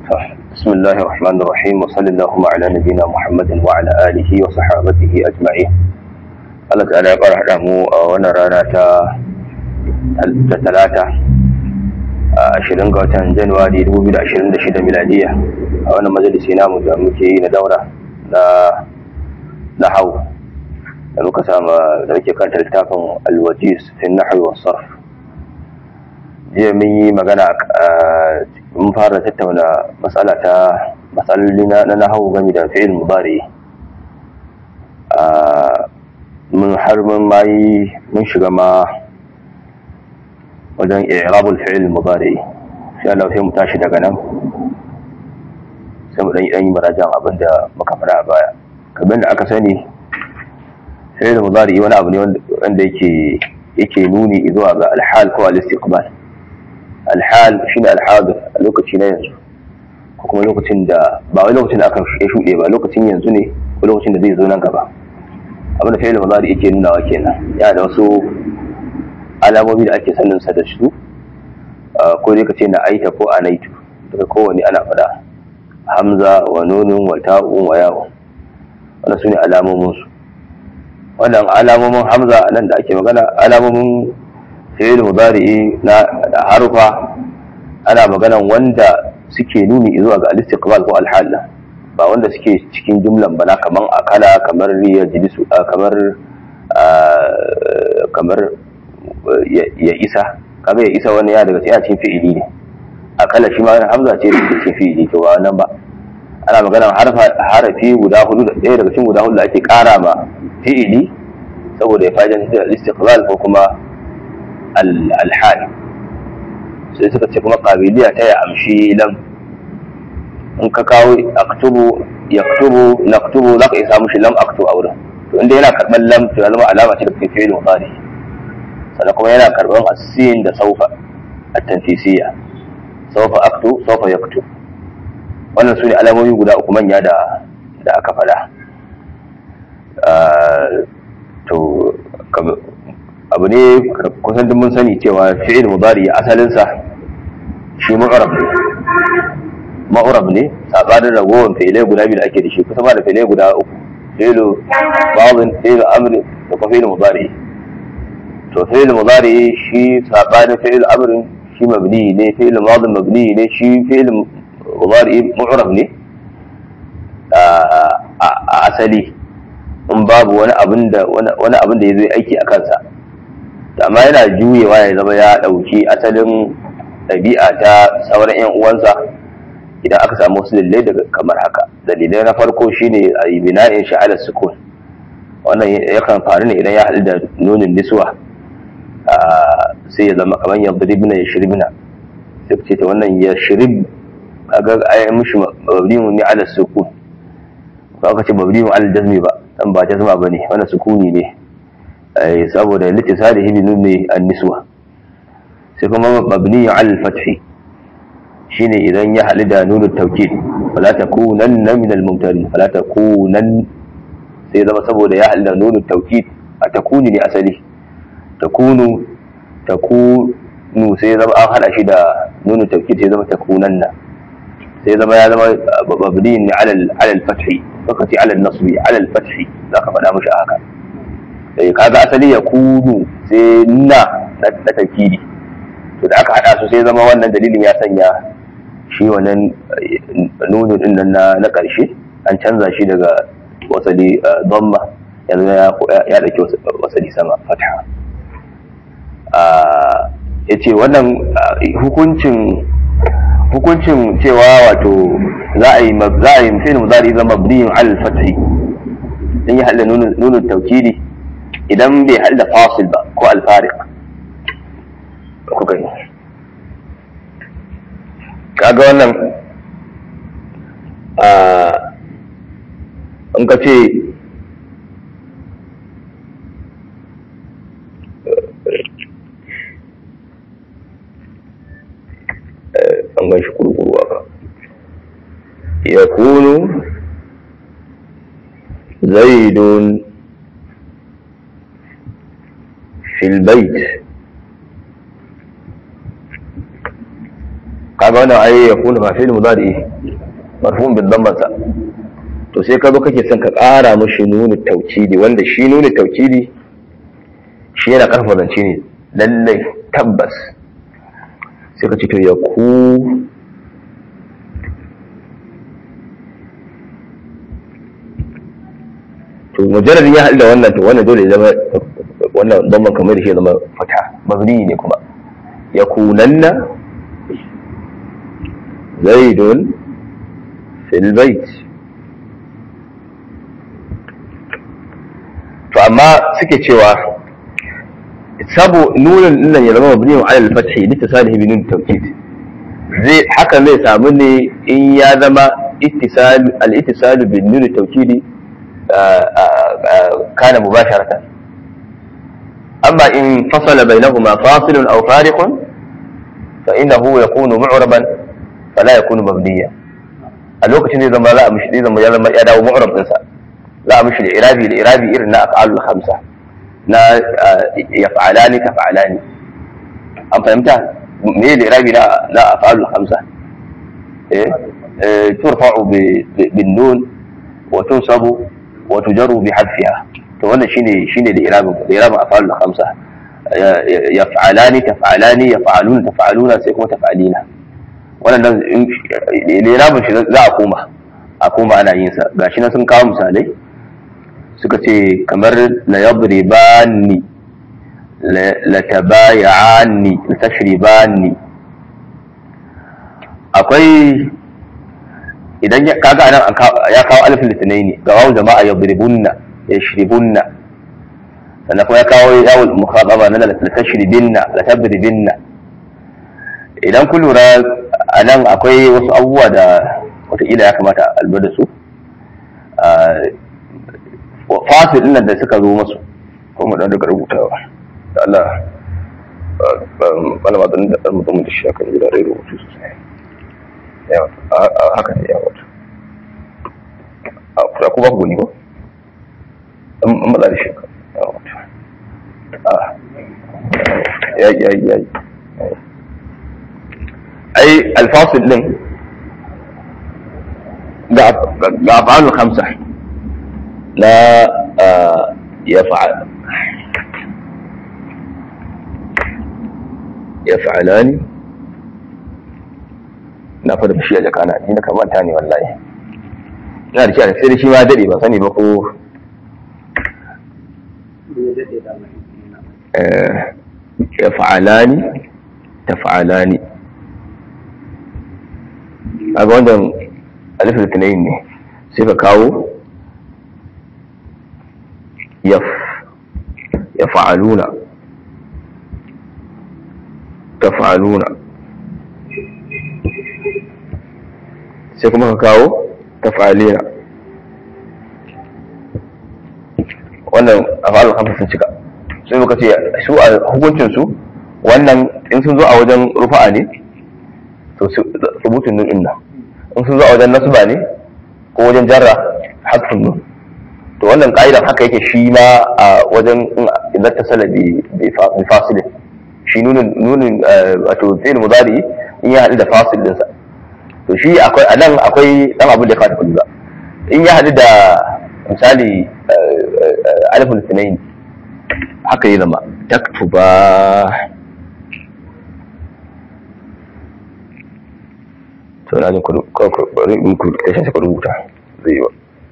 بسم الله الرحمن الرحيم وصلى اللهم على نبينا محمد وعلى آله وصحابته أجمعين Allah ta'ala ya ƙara haɗa mu a wannan rana ta talata a ashirin ga watan Januwari 2026 miladiya a wannan majalisi namu da muke yi na daura na na hau da muka sama da muke kanta littafin alwajis fi nahwi wa sarf jiya mun yi magana mun fara tattauna matsala ta matsaloli na nahawu game da fi'il mudari mun har mun mai mun shiga ma wajen i'rabul fi'il mudari sai Allah sai mu tashi daga nan sai mu dan yi dan yi marajan abin da muka fara a baya kamar da aka sani fi'il mudari wani abu ne wanda yake yake nuni zuwa ga alhal ko al-istiqbal alhal shine alhadir a lokaci na yanzu ko kuma lokacin da ba wai lokacin da aka shuɗe ba lokacin yanzu ne ko lokacin da zai zo nan gaba abin da fi'il mudari yake nunawa kenan yana da wasu alamomi da ake sanin sa da su ko dai kace na aita ko anaitu daga kowane ana faɗa hamza wa nunun wa ta'un wa ya'un wannan sune alamomin su wannan alamomin hamza nan da ake magana alamomin fi'il mudari na harufa ana maganan wanda suke nuni zuwa ga al-istiqbal ko al-hal ba wanda suke cikin jumlan bana kaman akala kamar riya jilisu kamar kamar ya isa kaga ya isa wani ya daga cikin fi'ili ne akala shi ma hamza ce da cikin fi'ili to ba nan ba ana maganan harafi guda hudu da ɗaya daga cikin guda hudu da ake ƙara ma fi'ili saboda ya fa'idan da al-istiqbal ko kuma al-hal sai suka ce kuma qabiliya ta ya amshi lam in ka kawo aktubu yaktubu naktubu za ka iya samu shi lam aktu a wurin to inda yana karɓar lam to ya zama alama ce da kake fi'il mudari sannan kuma yana karɓar asin da saufa at-tanfisiyya saufa aktu saufa yaktu wannan su ne alamomi guda uku manya da da aka faɗa to abu ne kusan duk mun sani cewa fi'il mudari asalinsa shi mu'arab ne ma'urab ne sabanin ragowar fi'ilai guda biyu da ake da shi kusa ma da fi'ilai guda uku fi'ilu ba'dhin fi'ilu amri da kuma fi'ilu mudari to fi'ilu mudari shi sabanin fi'ilu amrin shi mabni ne fi'ilu madin mabni ne shi fi'ilu mudari mu'rab ne a asali in babu wani abin da wani abin da ya zo aiki a kansa amma yana juyewa ya zama ya ɗauki asalin ɗabi'a ta sauran 'yan uwansa idan aka samu wasu dalilai daga kamar haka dalilai na farko shine a yi bina'in sha'alar sukun wannan yakan faru ne idan ya haɗu da nunin niswa sai ya zama kamar ya biribina ya shiribina sai ce ta wannan ya shirib kaga ayi mishi mabniun ne ala sukun ba aka ce mabniun ala jazmi ba dan ba jazma bane wannan sukuni ne saboda litisalihi bi nuni an-niswa sai kuma mabniun ala al-fathi shine idan ya haɗu da nunu taukid fala takunanna min al-mumtarin fala takunan sai zama saboda ya haɗu da nunu taukid a takuni ne asali takunu takunu sai zama an haɗa shi da nunu taukid sai zama takunanna sai zama ya zama mabni ne ala al-fathi lokaci ala al-nasbi ala al-fathi zaka faɗa mishi haka eh kaga asali ya kunu sai na na taukidi to da aka haɗa su sai zama wannan dalilin ya sanya shi wannan nunin din nan na ƙarshe an canza shi daga wasali dhamma yanzu ya ɗauki wasali sama fatha ya ce wannan hukuncin hukuncin cewa wato za a yi za a yi fi'il mudari zama mabniyin al fathi dan ya halla nunin tawkidi idan bai halla fasil ba ko al fariq ku gani kaga wannan in ka ce an gan shi kurkuru aka ya kunu zaidun fil bait kaga kaga wannan ai ya kuna fa fi'il mudari marfu'un bil damma to sai ka zo kake son ka ƙara mashi nuni taucidi wanda shi nuni taucidi shi yana ƙarfa zance ne lallai tabbas sai ka ce to ya ku to mujarradin ya haɗu da wannan to wannan dole ya zama wannan damban kamar da shi ya zama fata mabni ne kuma ya kunanna zaidun fil bait to amma suke cewa sabo nunin dinnan ya zama mabni ala al-fathi li tasalihi bi nun tawkid zai haka zai samu ne in ya zama ittisal al-ittisal bi nun tawkid kana mubasharatan amma in fasala bainahuma fasilun aw fariqun fa innahu yakunu mu'raban fala yakunu mabniya a lokacin zai zama za a mishi zai zama ya zama ya dawo mu'rab ɗinsa za a mishi da irabi da irabi irin na af'alul khamsa na yaf'alani taf'alani an fahimta me da irabi na na af'alul khamsa eh turfa'u bin nun wa tunsabu wa tujaru bi hadfiha to wannan shine shine da irabin da irabin af'alul khamsa yaf'alani taf'alani yaf'aluna taf'aluna sai kuma taf'alina wannan irabin shi za a koma a koma ana yin sa gashi nan sun kawo misalai suka ce kamar la yadribani la tabayani la tashribani akwai idan kaga anan ya kawo alifin litinai ne ga wawu jama'a yadribunna yashribunna sannan kuma ya kawo yawul mukhataba na la tashribinna la tadribinna idan ku lura anan akwai wasu abubuwa da wataƙila ya kamata a lura da su fasil ɗin da suka zo masu kuma dan daga rubutawa da Allah malama don da mutum da shi akan gida rai rubutu sosai yawa haka ne yawa a ku ba ku gani ba an matsa da shi yawa ya yi ya yi ya yi ai alfasil din ga afalul khamsa لا يفعل يفعلان na fara fushi a jakana ni na kamanta ne wallahi ina da shi a sai da shi ma dade ba sani ba ko ya fa'alani ta fa'alani a ga wannan alifin litinin ne sai ka kawo يفعلون تفعلون sai kuma ka kawo tafalina wannan afalul hamsa sun cika sai muka ce su a hukuncin su wannan in sun zo a wajen rufa'a ne to rubutun nun din nan in sun zo a wajen nasba ne ko wajen jarra hatfun nun to wannan ka'idar haka yake shi ma a wajen idan ta sala bi fasilin shi nunin nunin wato fi'il mudari in ya haɗu da fasil dinsa to shi akwai anan akwai dan abin da ya fata kullu in ya haɗu da misali alifin sinain haka yi zama taktuba to na jin kudu ku rubuta zai yi ba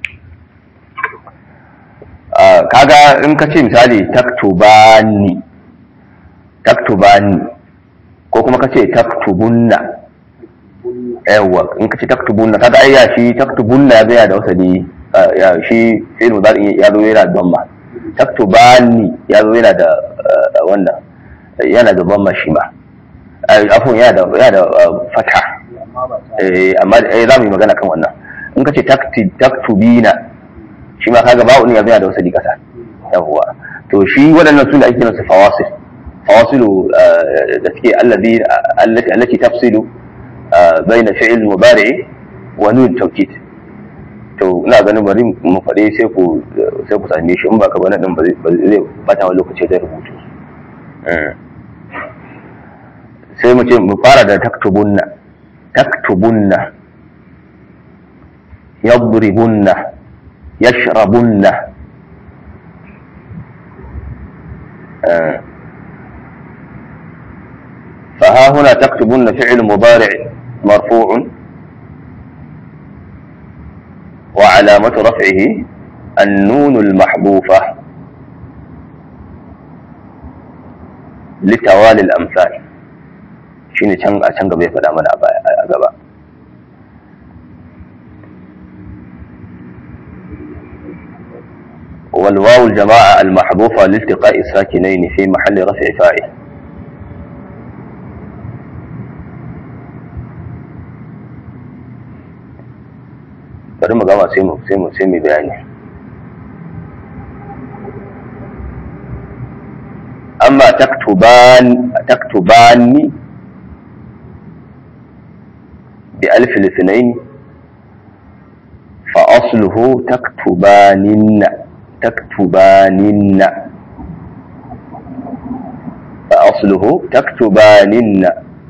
kaga in ka ce misali taktubani taktubani ko kuma ka ce taktubunna yawa in ka ce taktubunna kaga ai ya shi taktubunna ya zaya da wasali ya shi fi'il mudari ya zo yana da damma taktubani ya zo yana da wannan yana da damma shi ma afon yana da yana da fata eh amma za mu yi magana kan wannan in ka ce taktubina shi ma kaga ba'u ne ya zai da wasali kasa yawwa to shi waɗannan su da ake kiransu fawasil fawasilu da suke allazi allati allati tafsilu baina fi'il mudari wa nun tawkid to ina ganin bari mu faɗe sai ku sai ku same shi in ba ka bana din ba zai bata wani lokaci da rubutu sai mu ce mu fara da taktubunna taktubunna yadribunna yashrabunna فها هنا تكتبن فعل مضارع مرفوع وعلامة رفعه النون المحذوفة لتوالي الأمثال شيني can a can gaba ya faɗa mana a gaba والواو الجماعة المحذوفة لالتقاء الساكنين في محل رفع فاعل bari mu gama sai mu sai mu sai mu bayani amma taktuban taktubani bi alf al-ithnayn fa asluhu taktubaninna taktubaninna fa asluhu taktubaninna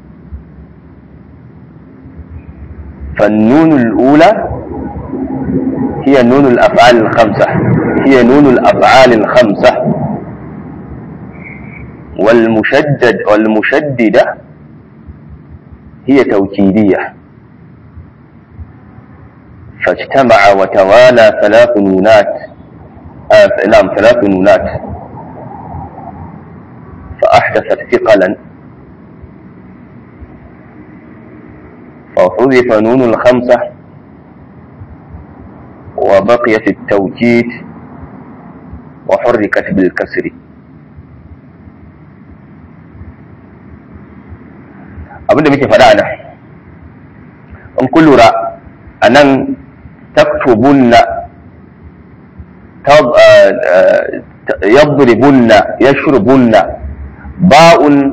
فالنون الأولى هي نون الأفعال الخمسة هي نون الأفعال الخمسة والمشدد والمشددة هي توكيدية فاجتمع وتوالى ثلاث نونات آه نعم ثلاث نونات فأحدثت ثقلا فحذف نون الخمسة وبقيت التوكيد وحركت بالكسر abinda muke faɗa nan in kun lura a nan taktubunna yadribunna yashrubunna ba'un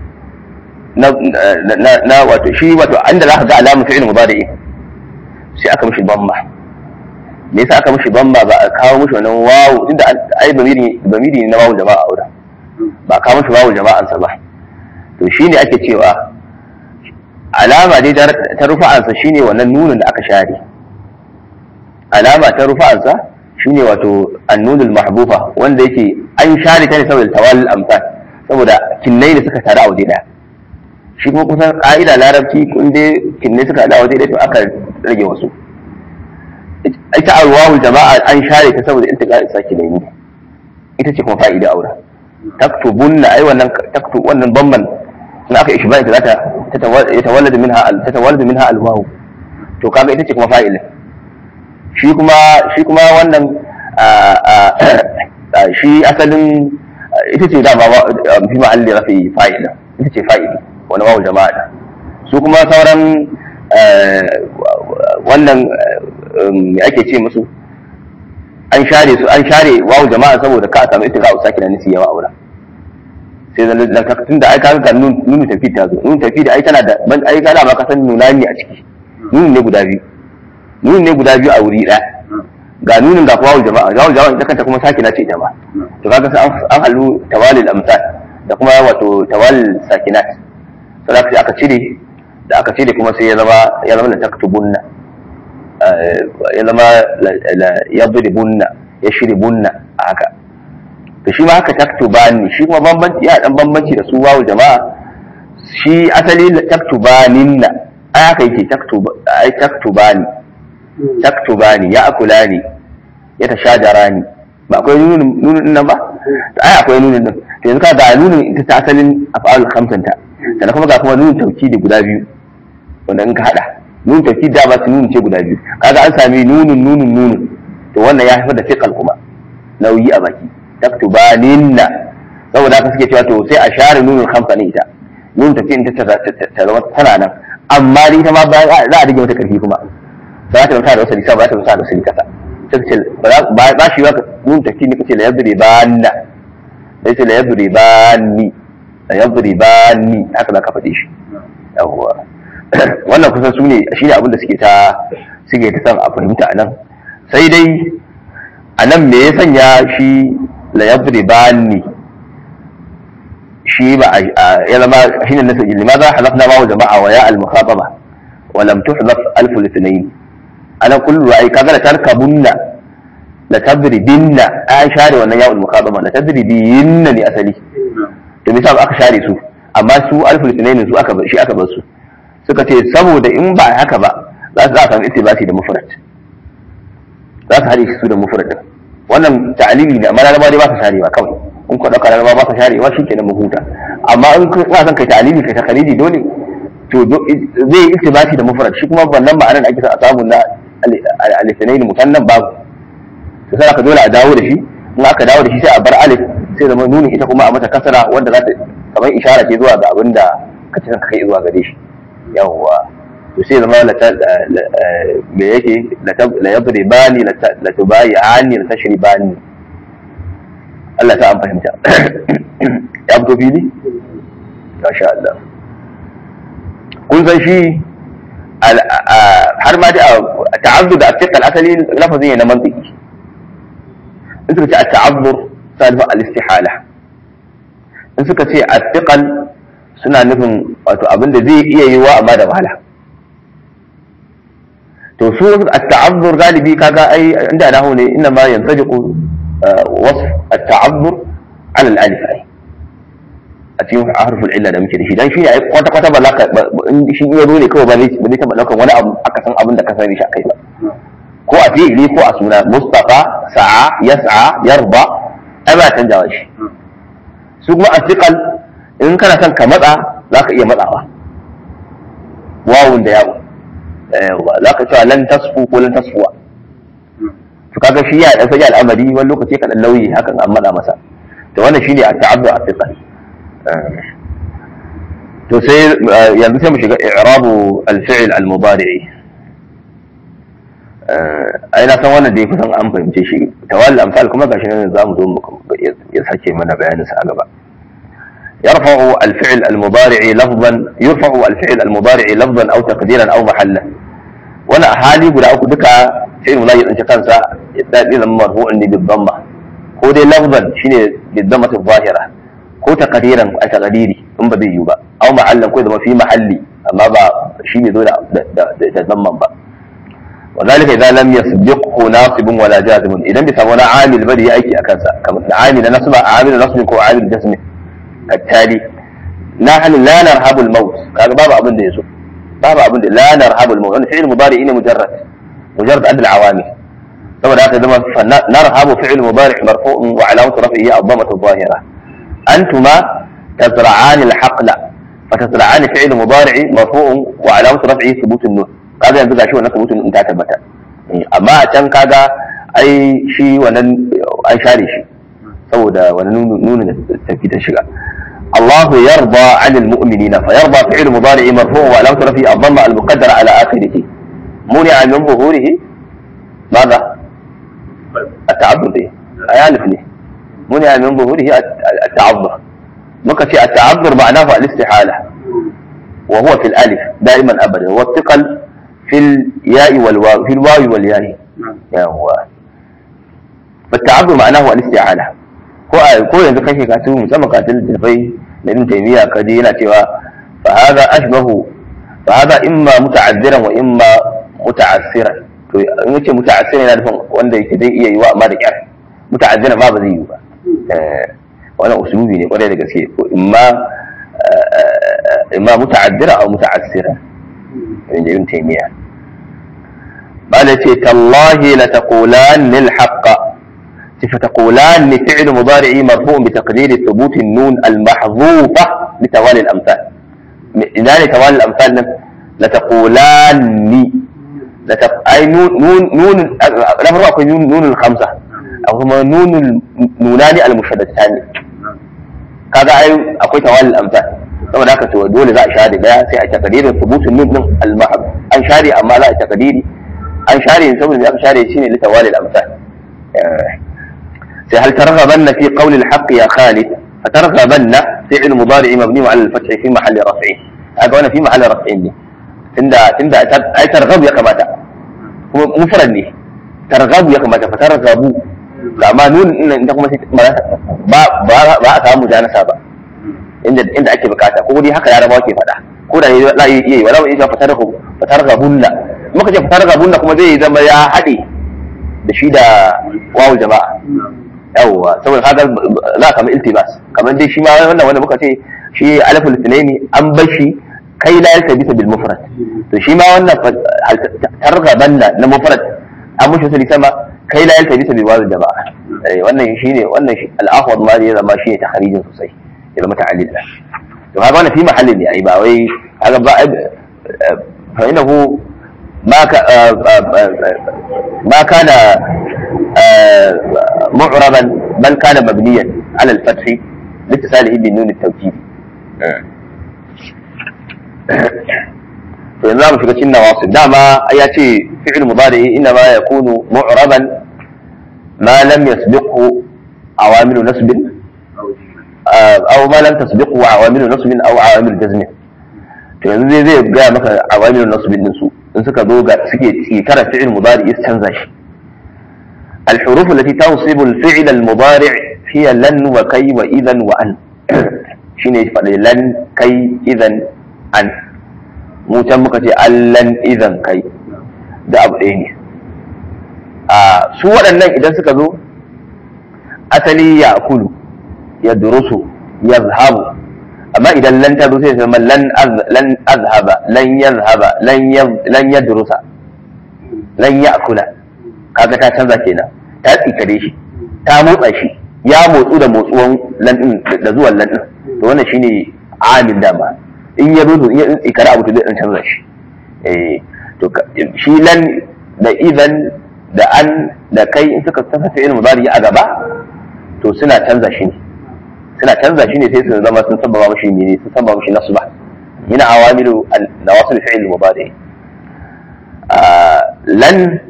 na wato shi wato inda za ka ga alamun fi'il mudari'i sai aka mishi bamma me yasa aka mishi bamba ba a kawo mishi wannan wawu tunda ai bamiri bamiri ne na wawu jama'a aura ba a kawo mishi wawu jama'ansa ba to shine ake cewa alama dai ta rufa'ansa shine wannan nunin da aka share alama ta rufa'ansa shine wato annunul mahbufa wanda yake an share ta ne saboda tawallul amsal saboda kinnai da suka tare a waje daya shi kuma kusan ka'ida larabci kun dai kinnai suka tare a waje daya to aka rage wasu ita alwawul jama'a an share ta saboda iltiqa saki da ni ita ce kuma fa'ida aura taktubunna ai wannan taktub wannan bamban in aka ishbahi ta zata yatawalladu minha tatawalladu minha alwaw to kaga ita ce kuma fa'ila shi kuma shi kuma wannan shi asalin ita ce da fi ma'alli rafi fa'ila ita ce fa'ili wani wawul jama'a su kuma sauran wannan me ake ce musu an share su an share wawu jama'a saboda ka samu ita ga usaki na nisi yawa aura sai zan da ka tunda ai ka ga nun nun tafi ta zo nun tafi da ai tana da ban ai kana ma ka san nunani a ciki nun ne guda biyu nun ne guda biyu a wuri ɗaya ga nunin ga wawu jama'a wawu jama'a ita kanta kuma saki na ce ita ma to kaga sai an halu tawalil amsal da kuma wato tawalil sakinat sai aka cire da aka cire kuma sai ya zama ya zama da taktubunna ya zama ya bunna ya shiri bunna a haka to shi ma haka taktubani shi kuma bambanci ya dan bambanci da su wawu jama'a shi asali taktubaninna ai haka yake taktuba ai taktubani taktubani ya akulani ya tashajarani ba akwai nunin nunin nan ba ai akwai nunin nan to yanzu ka ga nunin ita ta asalin af'alul khamsanta sannan kuma ga kuma nunin tawkidi guda biyu wanda in ka hada nun tafi da ba su nunu ce guda biyu kaga an sami nunun nunun nunun to wannan ya haifar da fiqal kuma nauyi a baki taktubaninna saboda haka suke cewa to sai a share nunun khamsa ne ita nun tafi in ta zama tana nan amma ni ta ma za a rage mata karfi kuma ba ta mata da wasali ba ta mata da wasali kasa sai ce ba shi ba nun tafi ne kace la yadri banna sai ce la yadri banni la yadri banni haka za ka faɗi shi yawwa wannan kusan su ne shi ne abinda suke ta suke ta san a fahimta a nan sai dai a nan me ya sanya shi la yadri bani shi ba ya zama shi ne nasa lima za halafna ma jama'a wa ya al-mukhataba wa lam tuhdaf alf al-ithnayn ana kullu ai kaga la tarkabunna la tadribinna an share wannan ya'ul muqaddama la tadribinna ne asali to misal aka share su amma su alf al-ithnayn su aka shi aka bar su suka ce saboda in ba haka ba za su za a samu itibati da mufrad za su haɗe su da mufrad din wannan ta'alili ne amma laraba dai ba su sharewa kawai in ka ɗauka laraba ba su sharewa shi kenan mu huta amma in ka son kai ta'alili kai takalidi dole to zai yi itibati da mufrad shi kuma wannan ma'anar ake son a samu na alifinaini musannan babu to sai aka dole a dawo da shi in aka dawo da shi sai a bar alif sai zama nuni ita kuma a mata kasara wanda za ta kamar ishara ce zuwa ga abin da ka ci kai zuwa gare shi yawwa to sai zama me yake la yadri bani la tubayi ani la tashri bani Allah ta an fahimta ya fito fili masha Allah kun san shi har ma da ta'azzu da afiqal asali lafazin ne na mantiki in suka ce at-ta'azzur salifa al-istihala in suka ce afiqal suna nufin wato abin da zai iya yiwa amma da wahala to su at-ta'azzur galibi kaga ai inda nahu ne inna ma yantajiqu wasf at-ta'azzur ala al-alif ai a cikin harful illa da muke da shi dan shi ne ai kwata kwata ba za ka in shi iya zo ne kawai ba zai ba zai taba daukan wani abu aka san abin da ka sani shi akai ba ko a fi'ili ko a suna mustafa sa'a yas'a yarba ai ba canjawa shi su kuma asiqal in kana son ka matsa za ka iya matsawa wawun da yawo za ka cewa lan tasfu ko lan tasfuwa to kaga shi ya dan sanya al'amari wani lokaci ka dan lauyi hakan an matsa masa to wannan shine at-ta'abdu at-thiqal to sai yanzu sai mu shiga i'rabu al-fi'l al-mudari'i ai na san wannan da kusan an fahimce shi tawalli amsal kuma gashi nan za mu zo ya sake mana bayanin sa a gaba يرفع الفعل المضارع لفظا يرفع الفعل المضارع لفظا او تقديرا او محلا وانا حالي guda uku duka fi'il mudari din kansa ya zama marfu'un ne bil dhamma ko dai lafzan shine bil dhammati zahira ko taqdiran a taqdiri in ba zai yi ba aw mahallan ko zama fi mahalli amma ba shi ne zo da da dhamman ba وذلك اذا لم يسبقه ناصب ولا جازم اذا بيسمونه عامل بدي ايكي اكنسا كما عامل نصب عامل نصب ko عامل جزم التالي نحن لا نرهب الموت هذا باب ابن ده يسو باب ابن لا نرهب الموت يعني فعل مضارع إنه مجرد مجرد أدى العوامل طبعا هذا زمان نرهب فعل مضارع مرفوع وعلامة رفعه الضمة الظاهرة أنتما تزرعان الحقل فتزرعان فعل مضارع مرفوع وعلامة رفعه ثبوت النون هذا ينبغي شو أن ثبوت النون تثبت أما كان كذا أي شيء ونن أي شاري شيء saboda wani nuna tafi ta shiga الله يرضى عن المؤمنين فيرضى فعل مضارع مرفوع وعلامة رفعه الضمة المقدرة على آخره منع من ظهوره ماذا؟ التعذر إيه؟ أيالف ليه؟ منع من ظهوره التعذر ممكن التعذر معناه الاستحالة وهو في الألف دائما أبدا والثقل في الياء والواو في الواو والياء يا هو فالتعذر معناه الاستعانة ko a ko yanzu kake katu musamman katil tafai da ibn taymiya ka je yana cewa fa hadha ashbahu fa hadha imma muta'azziran wa imma muta'assiran to in yace muta'assiran yana nufin wanda yake zai iya yiwa amma da kyar muta'azziran ma ba zai yi ba wannan usulubi ne kwarai da gaske ko imma imma muta'azzira aw muta'assira in ibn taymiya bala ce tallahi la taqulan lil haqq فتقولان فعل مضارع مرفوع بتقدير ثبوت النون المحذوفة لتوالي الأمثال إذا لتوالي الأمثال لتقولان لتق... أي نون نون نون لا فرق بين نون نون الخمسة أو هما نون النونان المشددتان kaga ai akwai tawalin amsal saboda haka to dole za a share daya sai a takadirin thubutun nun din al-mahab an share amma za a takadiri an share saboda aka share shine li tawalil amsal هل ترغبن في قول الحق يا خالد فترغبن فعل مضارع مبني على الفتح في محل رفع هذا هنا في محل رفع لي تندى تندى اي ترغب يا كماتا مفرد لي ترغب يا كماتا فترغبوا لما نون ان انت kuma ba ba ba a samu janasa ba inda inda ake bukata ko dai haka yarabawa ke faɗa ko da za a iya yi wala iya fatar fatar gabunna muka ce fatar gabunna kuma zai zama ya haɗe da shi da wawul jama'a yawwa saboda kaga za ka kama iltibas kamar dai shi ma wannan wanda muka ce shi aliful sunaini an bar shi kai la yalta bisa bil mufrad to shi ma wannan targabanna na mufrad an mushi wasali sama kai la yalta bisa bil wawul jama'a wannan shine wannan al-ahwad ma ya zama shine tahrijin sosai ya zama ta'allil to kaga wannan fi mahallin ne ai ba wai kaga ba fa innahu ma ka ma kana معربا بل كان مبنيا على الفتح لاتصاله بالنون التوكيد yanzu za mu shiga cikin nawasu dama ya ce fi'il mudari inna ma yakunu mu'raban ma lam yasbiqhu awamilu nasbin aw ma lam tasbiqhu awamilu nasbin aw awamilu jazmin to yanzu zai zai ga maka awamilu nasbin din su in suka zo ga suke tsikara fi'il mudari ya canza shi الحروف التي تنصب الفعل المضارع هي لن وكي وإذا وأن شنو يفعل لن كي إذا أن mu can muka ce allan idan kai da abu ɗaya ne a su waɗannan idan suka zo asali ya kulu ya durusu ya zahabu amma idan lan ta zo sai zama lan azhaba lan yazhaba lan ya durusa lan ya kula kaga ta canza kenan ta tsikare shi ta motsa shi ya motsu da motsuwan lan da zuwan lan to wannan shine amil dama in ya zo in ya tsikare abu to zai canza shi eh to shi lan da idan da an da kai in suka tafi fi'il mudari a gaba to suna canza shi ne suna canza shi ne sai su zama sun sababa mashi ne sun sababa mashi nasba min awamilu nawasil fi'il mudari lan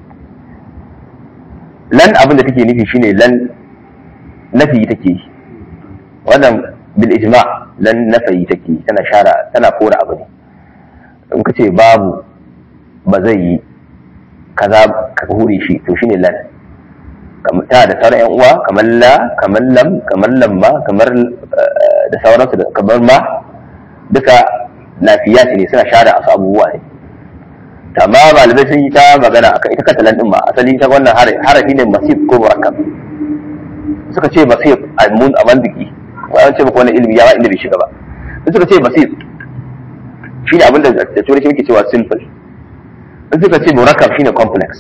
lan abin da take nufi shine lan nafi take yi wannan bil ijma lan nafi take yi tana shara tana kora abu ne in ka ce babu ba zai yi kaza ka hure shi to shine lan ta da sauran yan uwa kamar la kamar lam kamar lamma kamar da sauransu da kamar ma duka lafiya ne suna share asu abubuwa ne amma malamai sun yi ta magana akan ita kanta lan din ma asali ta wannan harafi ne masif ko murakkab suka ce masif a mun a mandiki ko an ce maka wannan ilimi ya ba inda bai shiga ba in suka ce masif shine abin da da turanci muke cewa simple in suka ce murakkab shine complex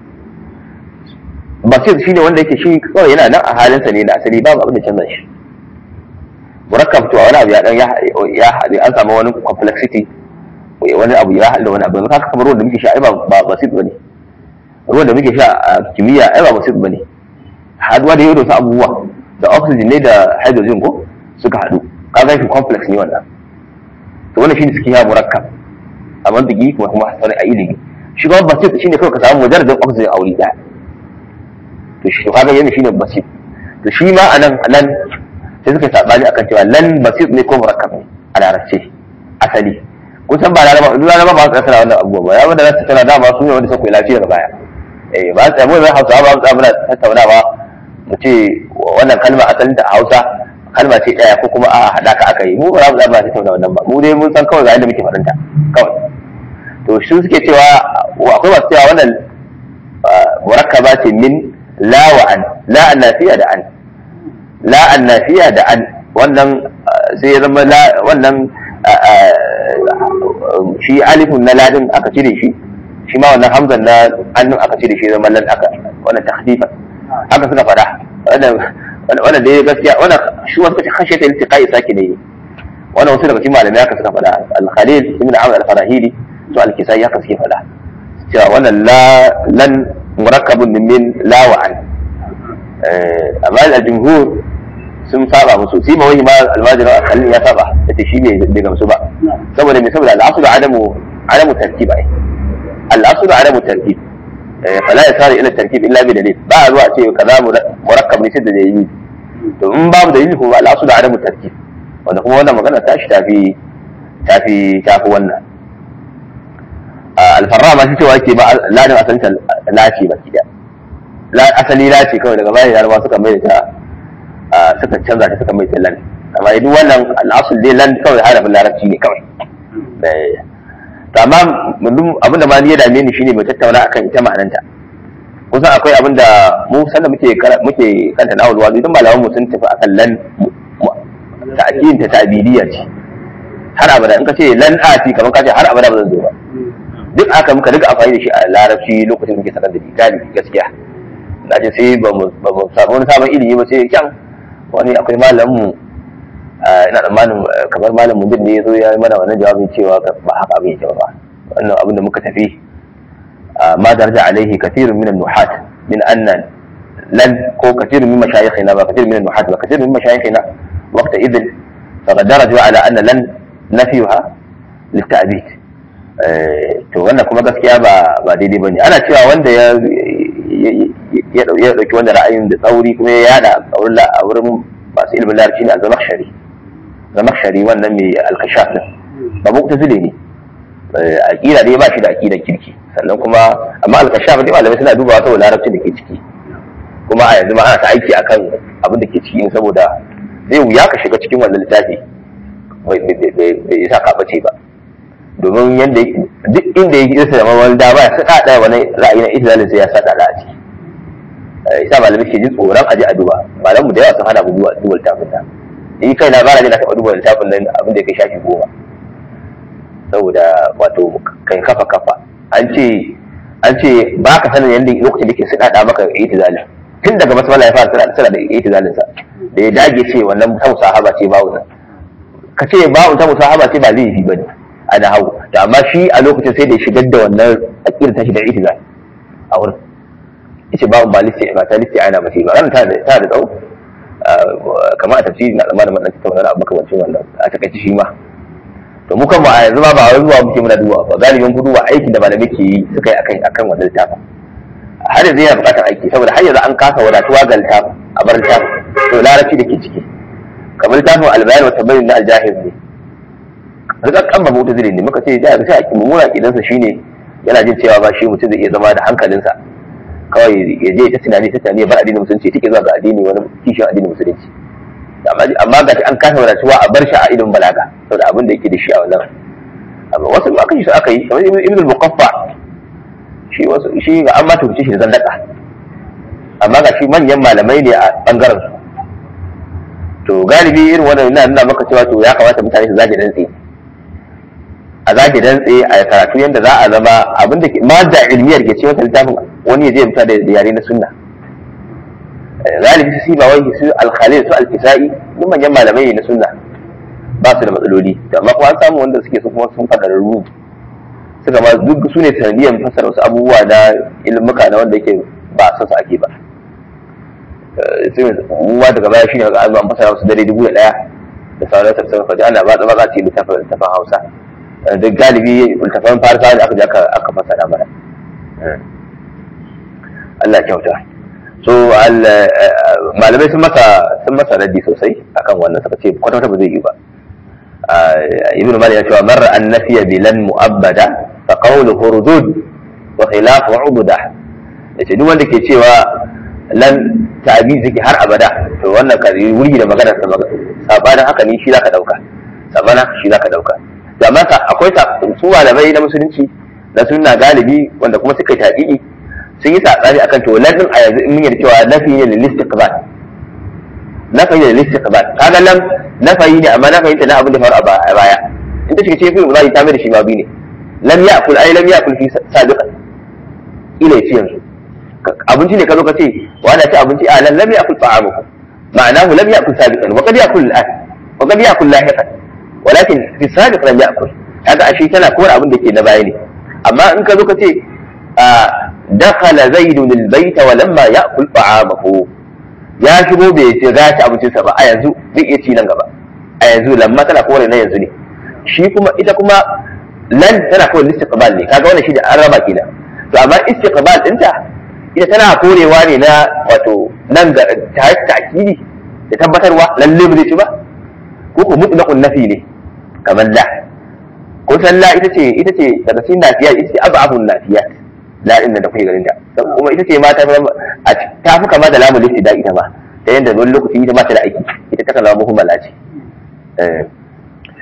basir shine wanda yake shi kawai yana nan a halinsa ne da asali babu abin da canza shi murakkab to wani abu ya dan ya haɗe an samu wani complexity wani abu ya haɗa wani abu haka kamar ruwan da muke sha ai ba basit bane ruwan da muke sha a kimiyya ai ba basit bane haduwa da yau da wasu abubuwa da oxygen ne da hydrogen ko suka haɗu kaga shi complex ne wannan to wannan shine suke ya murakkab a mantiki kuma kuma sanin a ilimi shi kuma basit shine kawai ka samu mujarradin oxygen a wuri daya to shi to kaga yana shine basit to shi ma anan nan sai suka sabani akan cewa lan basit ne ko murakkab ne a larabce asali kusan ba laraba duk laraba ba su tsara wannan abubuwa ba ya wanda za su tsara dama su ne wanda suka yi lafiyar baya eh ba su mu zai hausa ba mu muna tattaunawa mu ce wannan kalma asalin ta hausa kalma ce daya ko kuma a hada ka aka yi mu ba za mu zama tattauna wannan ba mu dai mun san kawai ga yadda muke faɗanta kawai to shi suke cewa akwai masu cewa wannan murakkaba ce min la wa an la an nafiya da an la an nafiya da an wannan sai ya zama wannan shi alifun na ladin aka cire shi shi ma wannan hamzan na annun aka cire shi zama lan aka wannan takhfifa haka suka fada wannan wannan dai gaskiya wannan shi wasu kace khashe ta iltiqai saki ne wannan wasu daga cikin malamai haka suka fada al-khalil ibn amr al-farahili to al-kisai haka suke fada cewa wannan la lan murakkabun min la wa an amma al-jumhur sun saba musu sai ma wani ma almajirin akalin ya saba da ta shi bai gamsu ba saboda me saboda al'asu da adamu adamu tartib ai al'asu da adamu tartib fala ya sare ila tartib illa bi dalil ba a zuwa ce kaza murakkab ne sai da dalili to in babu dalili ko al'asu da adamu tartib wanda kuma wannan magana ta shi tafi tafi tafi wannan alfarra ma shi cewa yake ba ladin asalin lace baki da asali lace kawai daga bayan yarba suka mai da ta suka canza ta suka mai ta lan amma duk wannan al'asul dai lan kawai harafin larabci ne kawai to amma abin da ma ni ya dame ni shine mu tattauna akan ita ma'ananta kusan akwai abin da mu sanda muke muke kanta na awalwa idan malaman mu sun tafi akan lan ta'kidin ta ta'bidiyya ce har abada in ka ce lan ati kamar ka ce har abada ba zan zo ba duk aka muka riga amfani da shi a larabci lokacin da muke sakar da galibi gaskiya na ce sai ba mu samu wani sabon ilimi ba sai kyan wani akwai malamin mu ina tsammanin kamar malam mujin ne ya zo ya yi mana wannan jawabin cewa ba haka abin yake ba wannan abin da muka tafi ma daraja alaihi kathirun min an-nuhat min anna lan ko kathirun min mashayikhina ba kathirun min an-nuhat ba kathirun min mashayikhina waqta idin faqad daraju ala anna lan nafiyuha litta'bid to wannan kuma gaskiya ba ba daidai bane ana cewa wanda ya ya dauki wanda ra'ayin da tsauri kuma ya yada a wurin masu ilimin larabci ne a zamakshari zamakshari wannan mai alkashaf din ba mu'tazile ne aqida dai ba shi da aqidar kirki sannan kuma amma alkashaf dai malamai suna dubawa saboda larabcin da ke ciki kuma a yanzu ma ana ta aiki akan abin da ke ciki saboda zai wuya ka shiga cikin wannan littafi bai isa ka bace ba domin yadda duk inda ya gisa da wani dama ya saka ɗaya wani ra'ayi na isra'ila sai ya saka da a ciki isa malamai ke jin tsoron aje a duba malam mu da yawa sun hana mu duba duba littafin nan ni kai na bara ne na taɓa duba littafin nan abin da ya kai shafi goma saboda wato kai kafa kafa an ce an ce ba ka sanin yadda lokacin da ke suɗaɗa maka itizalin tun daga basmala ya fara suna da itizalin sa da ya dage ce wannan ta musahaba ce bawu ka ce bawu ta musahaba ce ba zai yi bane a da hau da amma shi a lokacin sai da ya shigar da wannan aqidar ta shi da itizal a wurin yace babu ba listi ba ta listi ana ba ce ba ta da ta da tsawo kamar a tafsiri na zamanin madan ta wannan abu makamancin wannan a takaice shi ma to mu kan a yanzu ma ba wai zuwa muke muna duba ba galibin ku duba aikin da malamai ke yi suka yi akan akan wannan littafin har yanzu yana buƙatar aiki saboda har yanzu an kasa wadatuwa ga littafin a bar littafin to larabci da ke ciki kamar littafin albayan wa tabayyin na aljahir ne rikakkan ba mutu zire ne muka ce da sai a kimura idansa shine yana jin cewa ba shi mutum zai iya zama da hankalinsa kawai ya je ta tunani ta tunani bar addinin musulunci take zuwa ga addini wani kishin addinin musulunci amma ga an kasa wadatuwa a bar shi a ilimin balaga saboda abin da yake da shi a wannan amma wasu ma kashi su aka yi kamar ibn al-muqaffa shi wasu shi ga an ma tuce shi da zandaka amma ga shi manyan malamai ne a bangaren su to galibi irin wannan ina nuna maka cewa to ya kamata mutane su zage dantse a zage dantse a karatu yadda za a zama abinda ke madda ilmiyar ke cewa littafin wani ya je mutu da yare na sunna galibi su ba wai su alkhalil su alkisa'i duk manyan malamai ne na sunna ba su da matsaloli amma kuma an samu wanda suke su kuma sun fadararru suka ma duk su ne sanadiyan fasara wasu abubuwa na ilmuka na wanda yake ba san su ake ba muwa daga baya shine ga an fasara wasu dare dubu da daya da sauran tafsirin faɗi ana ba tsaba ce littafin littafin hausa duk galibi littafin farsa da aka je aka fasara mana Allah kyauta so malamai sun masa sun masa raddi sosai akan wannan suka ce kwata ba zai yi ba ibnu malik ya ce marra an nafiya bilan mu'abbada fa qawluhu rudud wa khilafu ubuda yace duk wanda ke cewa lan ta'bi ziki har abada to wannan ka wuri da magana sa sabanin haka ne shi zaka dauka sabanin shi zaka dauka to amma akwai su malamai na musulunci na sunna galibi wanda kuma suka yi tabi'i sun yi saɓani akan to lam a yanzu in mun yarda cewa nafi ne lil istiqbal nafi ne lil istiqbal kaga lam nafi ne amma nafi ta na abin da faru a baya in ta shiga cikin fi'il mudari ta mai da shi ma bi ne lam ya'kul ai lam ya'kul fi sabiqan ila yace yanzu abinci ne ka zo ka ce wa ana ci abinci a lam lam ya'kul ta'amuhu ma'anahu lam ya'kul sabiqan wa qad ya'kul al'an wa qad ya'kul lahiqan walakin fi sabiq lam ya'kul kaga ashe tana kowar abin da ke na baya ne amma in ka zo ka ce دخل زيد البيت ولما ياكل طعامه ya shigo bai ce za ci abincinsa ba a yanzu zai iya ci nan gaba a yanzu lamma tana kore na yanzu ne shi kuma ita kuma lan tana kore istiqbal ne kaga wannan shi da an raba kenan to amma istiqbal dinta ita tana korewa ne na wato nan ga ta ta'kidi da tabbatarwa lalle ba zai ci ba ko ko mutlaqun nafi ne kamar la ko san la ita ce ita ce daga cikin nafiya ita ce ab'afun nafiyat la'in da kuke ganin ta kuma ita ce ma ta a ta fi kama da lamu listi da ita ma ta yadda wani lokaci ita ma ta da aiki ita ta kalamu muhimmala ce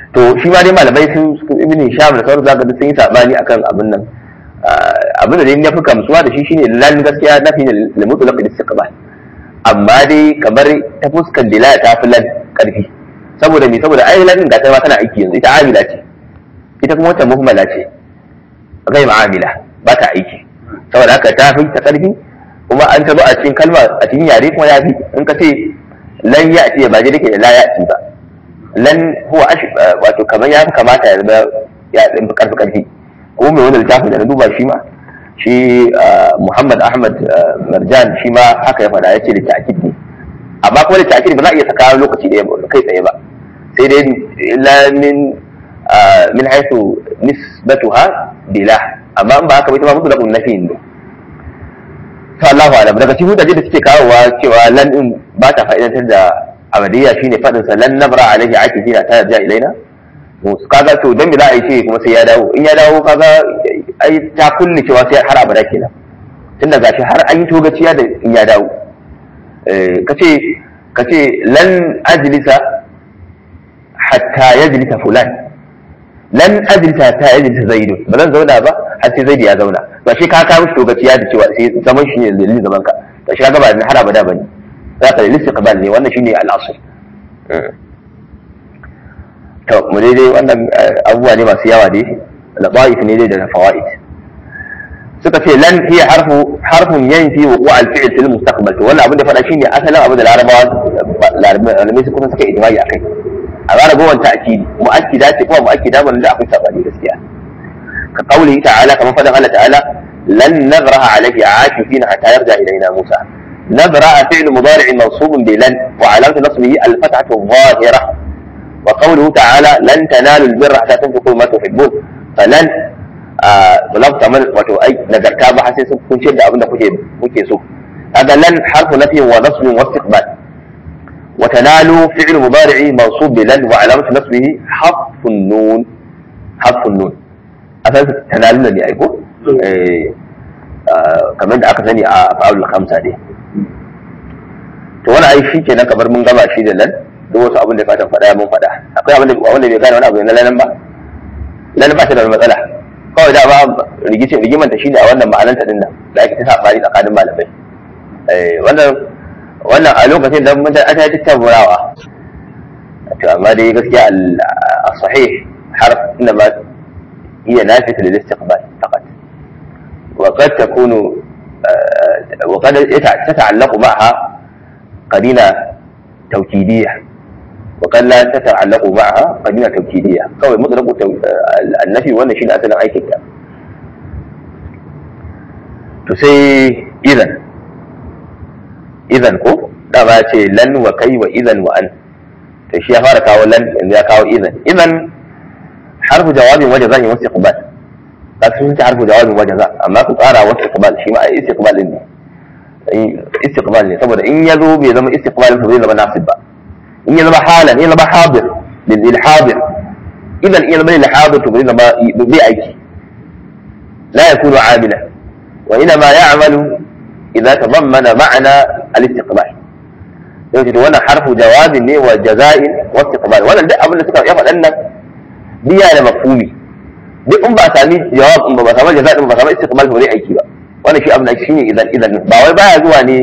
to shi ma dai malamai sun ibn Hisham da sauran zaka sun yi sabani akan abin nan abin da dai na fi kamsuwa da shi shine lan gaskiya na fi da mutlaq istiqbal amma dai kamar ta fuskar dila ta fi lan karfi saboda me saboda ai lan ga ta ma tana aiki yanzu ita amila ce ita kuma wata muhammala ce gai ma'amila ba ta aiki saboda haka ta fi ta karfi kuma an tabo a cikin kalma a cikin yare kuma ya fi in ka ce lan ya ce ba je dake da la ya ce ba lan huwa ash wato kamar ya fi kamata ya zama ya fi karfi karfi ko mai wani littafin da na duba shi ma shi Muhammad Ahmad Marjan shi ma haka ya faɗa ya ce da ta'kid ne amma kuma da ta'kid ba za a iya saka lokaci ɗaya kai tsaye ba sai dai illa min min haythu nisbatuha bila amma in ba haka ba ita ma mutu da kun nafi ne to Allahu alam daga cikin hujjaji da suke kawowa cewa lan din ba ta fa'idantar da abadiyya shine fadin sa lan nabra alaihi akifina ta ja ilaina kaga to dan me za a yi ce kuma sai ya dawo in ya dawo kaga ai ta kulle cewa sai har abada kenan tun daga shi har an yi togaciya da in ya dawo kace kace lan ajlisa hatta yajlisa fulan lan ajlisa hatta yajlisa zaidu ba zan zauna ba har sai zaidu ya zauna to shi ka kawo togaciya da cewa sai zaman shi ne dalilin zaman ka to shi kaga ba har abada bane za ka dalilin istiqbal ne wannan shine al-asl to mu daidai wannan abubuwa ne masu yawa dai labaif ne dai da fawaid suka ce lan hiya harfu harfun yanfi wuqu al-fi'l fil mustaqbal to wannan abin da fada shine asalin abin da larabawa larabawa su kuma suka ijma'i akai a gara gowan ta'kidi mu'akkida ce kuma mu'akkida ban da akwai sabani gaskiya ka kauli ta'ala kamar fadan Allah ta'ala lan nabraha alayhi aakifina hatta yarja ilayna Musa نبرأ فعل مضارع منصوب بلن وعلامة نصبه الفتحة الظاهرة وقوله تعالى لن تنالوا البر حتى تنفقوا ما تحبون فلن ba za ku samu wato ai nagarta ba har sai sun kun da abin da kuke kuke so kaga lan harfu nafyin wa nasbin wa istiqbal wa tanalu fi'l mudari'i mansub bi lan wa alamatu nasbihi harfun nun harfun nun asan tanalu ne ai ko eh kamar da aka sani a fa'ul khamsa dai to wani ai shi kenan kamar mun gama shi da lan duk wasu abin da ka faɗa mun faɗa akwai abin da wanda bai gane wani abu na lalan ba lalan ba ta da matsala kawai da ba rigice rigimanta shi ne a wannan ma'ananta din nan da ake ta sabani tsakanin malamai wannan wannan a lokacin da mun ta ta tattaurawa to amma dai gaskiya al-sahih harf inda ma hiya nafiyatu lil istiqbal faqat wa qad takunu وقد تتعلق معها قرينه توكيديه وقد لا تتعلق معها قرينه توكيديه قوي مطلق النفي wannan shine asalin aikin ta to sai idan idan ko da ba ce lan wa kai wa idan wa an to shi ya fara kawo lan yanzu ya kawo idan idan harfu jawabin waje zan yi wasu iqbal ka sun ta harfu jawabin waje za amma ku tsara wasu iqbal shi ma ai istiqbal din ne istiqbal ne saboda in ya zo bai zama istiqbal ba zai zama nasib ba in ya zama halan ya zama hadir lil hadir idan in ya zama lil hadir to bai zama bai aiki la yakunu amila wa ina ma ya'malu idza tadammana ma'na al-istiqbal yau to wannan harfu jawabin ne wa jaza'in wa istiqbal wannan duk abin da suka ya faɗan nan biya da mafhumi duk in ba sami jawab in ba samu jaza'in ba samu istiqbal ba zai aiki ba wannan shi abin da shine idan idan ba wai baya zuwa ne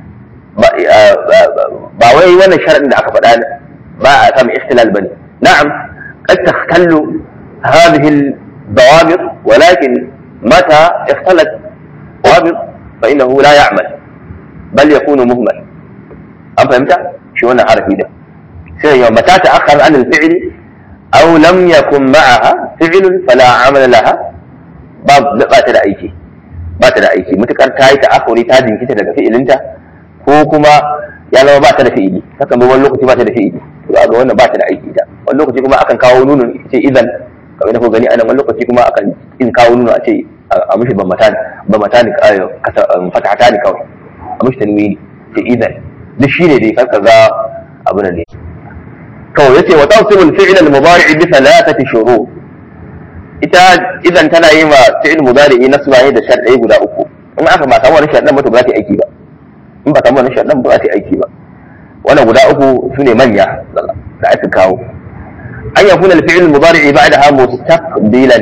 ba wai wannan sharadin da aka faɗa ba a samu ikhtilal bane na'am قد تختل هذه الضوابط ولكن متى اختلت ضوابط فإنه لا يعمل بل يكون مهمل أم فهمت؟ شو أنا عارف ده سيما متى تأخر عن الفعل أو لم يكن معها فعل فلا عمل لها باب بات da aiki ba ta da aiki mutukar ta yi ta'akuri ta jinkita daga fi'ilinta ko kuma ya zama ba ta da fi'ili hakan bai wani lokaci ba ta da fi'ili to ga wannan ba ta da aiki ta wani lokaci kuma akan kawo nunun ce idan kamar da ku gani anan wani lokaci kuma akan in kawo nunu a ce a mishi ban mata ban mata ne fatahata ne kawai a mishi tanwini ce idan duk shine dai kar ka ga abu ne to yace wa tawsibul fi'l al-mudari' bi thalathati shurut ita idan tana yi ma fi'il mudari'i nasba ne da sharɗai guda uku in aka ba samu wani sharɗan ba to ba za ta yi aiki ba in ba samu wani sharɗan ba za ta yi aiki ba wannan guda uku su ne manya da aka kawo an yakuna al-fi'l al-mudari ba'daha mustaqbilan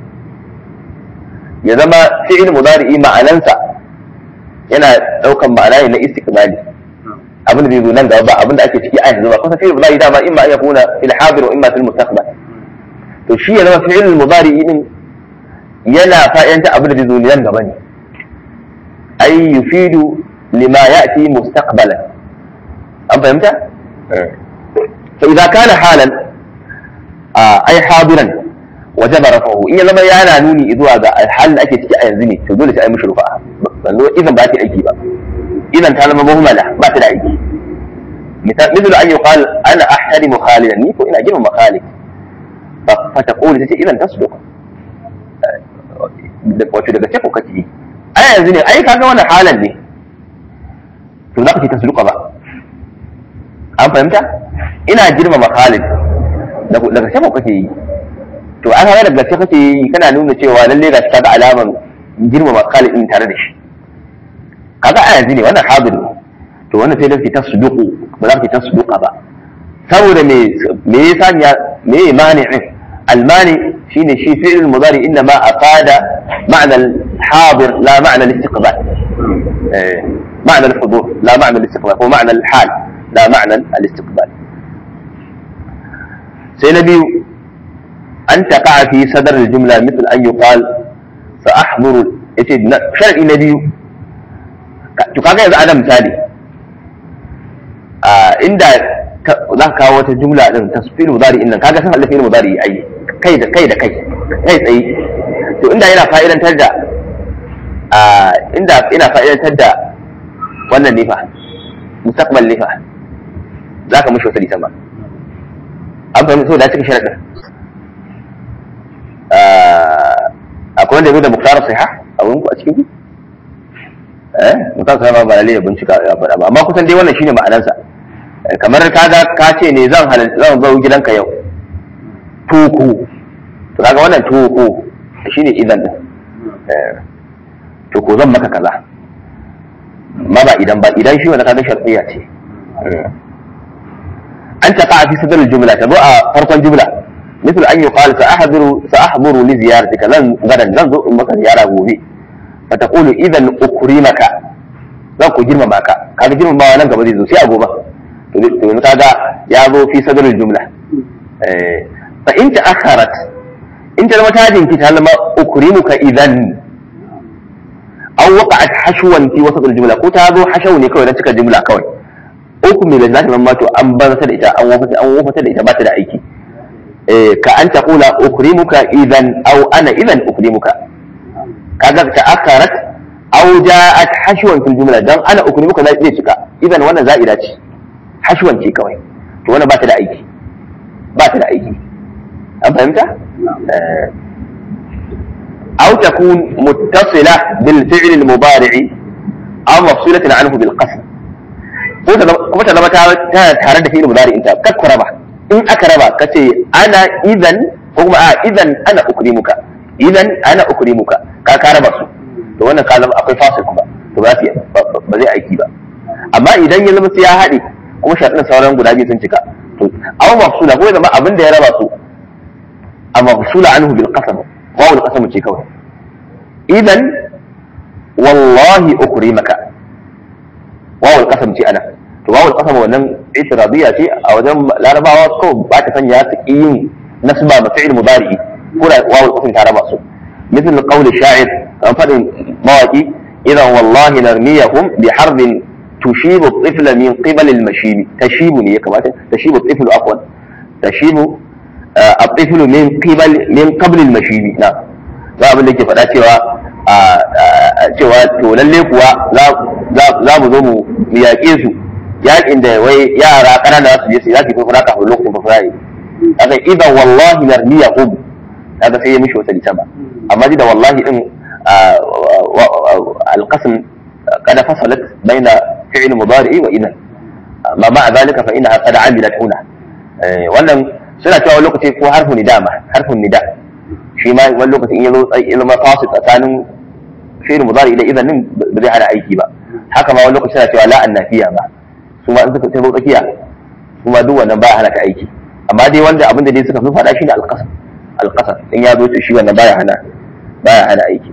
ya zama fi'il mudari ma'anansa yana daukan ma'ana ne na istiqbali abin da zai zo nan gaba ba abin da ake ciki a yanzu ba kusa fi'il mudari dama imma an yakuna fil hadir wa imma fil mustaqbal to shi ya zama fi'il mudari din yana fa'idanta abin da zai zo nan gaba ne ay yufidu lima ya'ti mustaqbalan an fahimta fa idza kana halan ay hadiran wajaba rafahu in ya zama yana nuni zuwa ga halin da ake ciki a yanzu ne to dole sai ai mishi rufa banzo idan ba ta aiki ba idan ta zama muhammala ba ta da aiki misal misal an yuqal ana ahtarimu khalidan ni ko ina girmama khalid fa taqulu tace idan tasduq wato daga ce ko kace yi ai yanzu ne ai kaga wannan halan ne to za ka ce tasduqa ba an fahimta ina girmama khalid daga ce ko kake yi to an hawa daga ce kake yi kana nuna cewa lalle ga shi kaga alaman girmama khalid din tare da shi kaga a yanzu ne wannan hadir ne to wannan sai dai ta suduku ba za ka ta suduka ba saboda me me yasa ya me mani'in المانع شيء شيء فعل المضارع انما افاد معنى الحاضر لا معنى الاستقبال إيه. معنى الحضور لا معنى الاستقبال هو معنى الحال لا معنى الاستقبال سينبي أن تقع في صدر الجملة مثل أن يقال سأحضر شرع نبي تقاقع إذا أنا مثالي آه عند za ka kawo wata jumla din tasfil mudari innan kaga san alfil mudari ai kai da kai da kai kai tsaye to inda yana fa'idantar da a inda ina fa'idantar da wannan ne fa mustaqbal ne fa za ka mishi wata litan ba an fahimta so da cikin sharadin akwai wanda ya zo da muktar sahih a wurin ku a cikin ku eh muktar sahih ba lalle ya bincika ya faɗa ba amma kusan dai wannan shine ma'anarsa kamar kaga ka ce ne zan halarci zan zo gidanka yau tuku to kaga wannan tuku shine idan din to ko zan maka kaza ma ba idan ba idan shi wanda kaga shar'iyya ce an taqa fi sadr al-jumla tabu a farkon jumla مثل أن يقال سأحضر سأحضر لزيارتك لن غدا لن زو مك زيارة gobe فتقول إذا أكرمك zan ku girmama ka kaga girmamawa nan gaba zai zo sai a gobe to yanzu kaga ya zo fi sadrul jumla fa in ta'akharat in ta zama ta jinki ta zama ukrimuka idan aw waqa'at hashwan fi wasat jumla ko ta zo hashaw ne kawai na cika jumla kawai ukmi da zata zama to an bar ta da ita an wafata an wafata da ita ba ta da aiki ka an taqula ukrimuka idan aw ana idan ukrimuka kaga ta'akharat aw ja'at hashwan fil jumla dan ana ukrimuka zai cika idan wannan za'ida ce hashwan ce kawai to wannan ba ta da aiki ba ta da aiki an fahimta aw takun muttasila bil fi'l al mudari' aw mafsulatan anhu bil qasd ko ta kuma ta zama ta tare da fi'l mudari' ta kakku raba in aka raba kace ana idan ko kuma a idan ana ukrimuka idan ana ukrimuka ka ka raba su to wannan ka zama akwai fasil kuma to ba ba zai aiki ba amma idan ya zama sai ya haɗe kuma shaɗin sauran guda biyu sun cika to aw mafsula ko zama abin da ya raba su a mafsula anhu bil qasam wawul qasam ce kawai idan wallahi ukrimaka wawul qasam ce ana to wawul qasam wannan itiradiyya ce a wajen larabawa ko ba ta sanya su yin nasba ma fi'il mudari ko da wawul qasam ta raba su مثل قول الشاعر كان فضل مواقي إذا والله نرميهم بحرب تشيب الطفل من قبل المشيب تشيبني كما تشيب الطفل عفوا تشيب آه الطفل من قبل من قبل المشيب نعم za abin da ke faɗa cewa cewa to lalle kuwa za mu zo mu yaƙe su yaƙin da wai yara ƙanana su je su za su yi furfura kafin lokacin furfura yi kaga idan wallahi narmiyahum kaga sai ya mishi wata litama amma da wallahi din alqasm قد فصلت بين فعل مضارع وإذا ما مع ذلك فإنها قد عملت هنا wannan suna cewa wani lokaci ko harfin nida ma harfin nida shi ma wani lokaci in yazo ilma fasil tsakanin fi'il mudari ila idan nin ba zai hana aiki ba haka ma wani lokaci suna cewa la annafiya ba su ma in suka tafi tsakiya su ma duk wannan ba hana ka aiki amma dai wanda abin da dai suka fi faɗa shi ne alƙasar alƙasar in ya zo to shi wannan baya hana baya hana aiki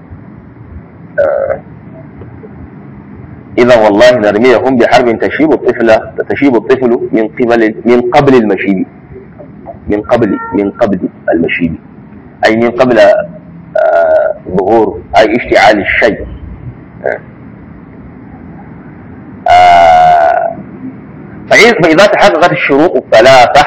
إذا والله نرميهم بحرب تشيب الطفل تشيب الطفل من قبل من قبل المشيب من قبل من قبل المشيب أي من قبل آه ظهور أي اشتعال الشيء آه فإذا تحققت الشروط الثلاثة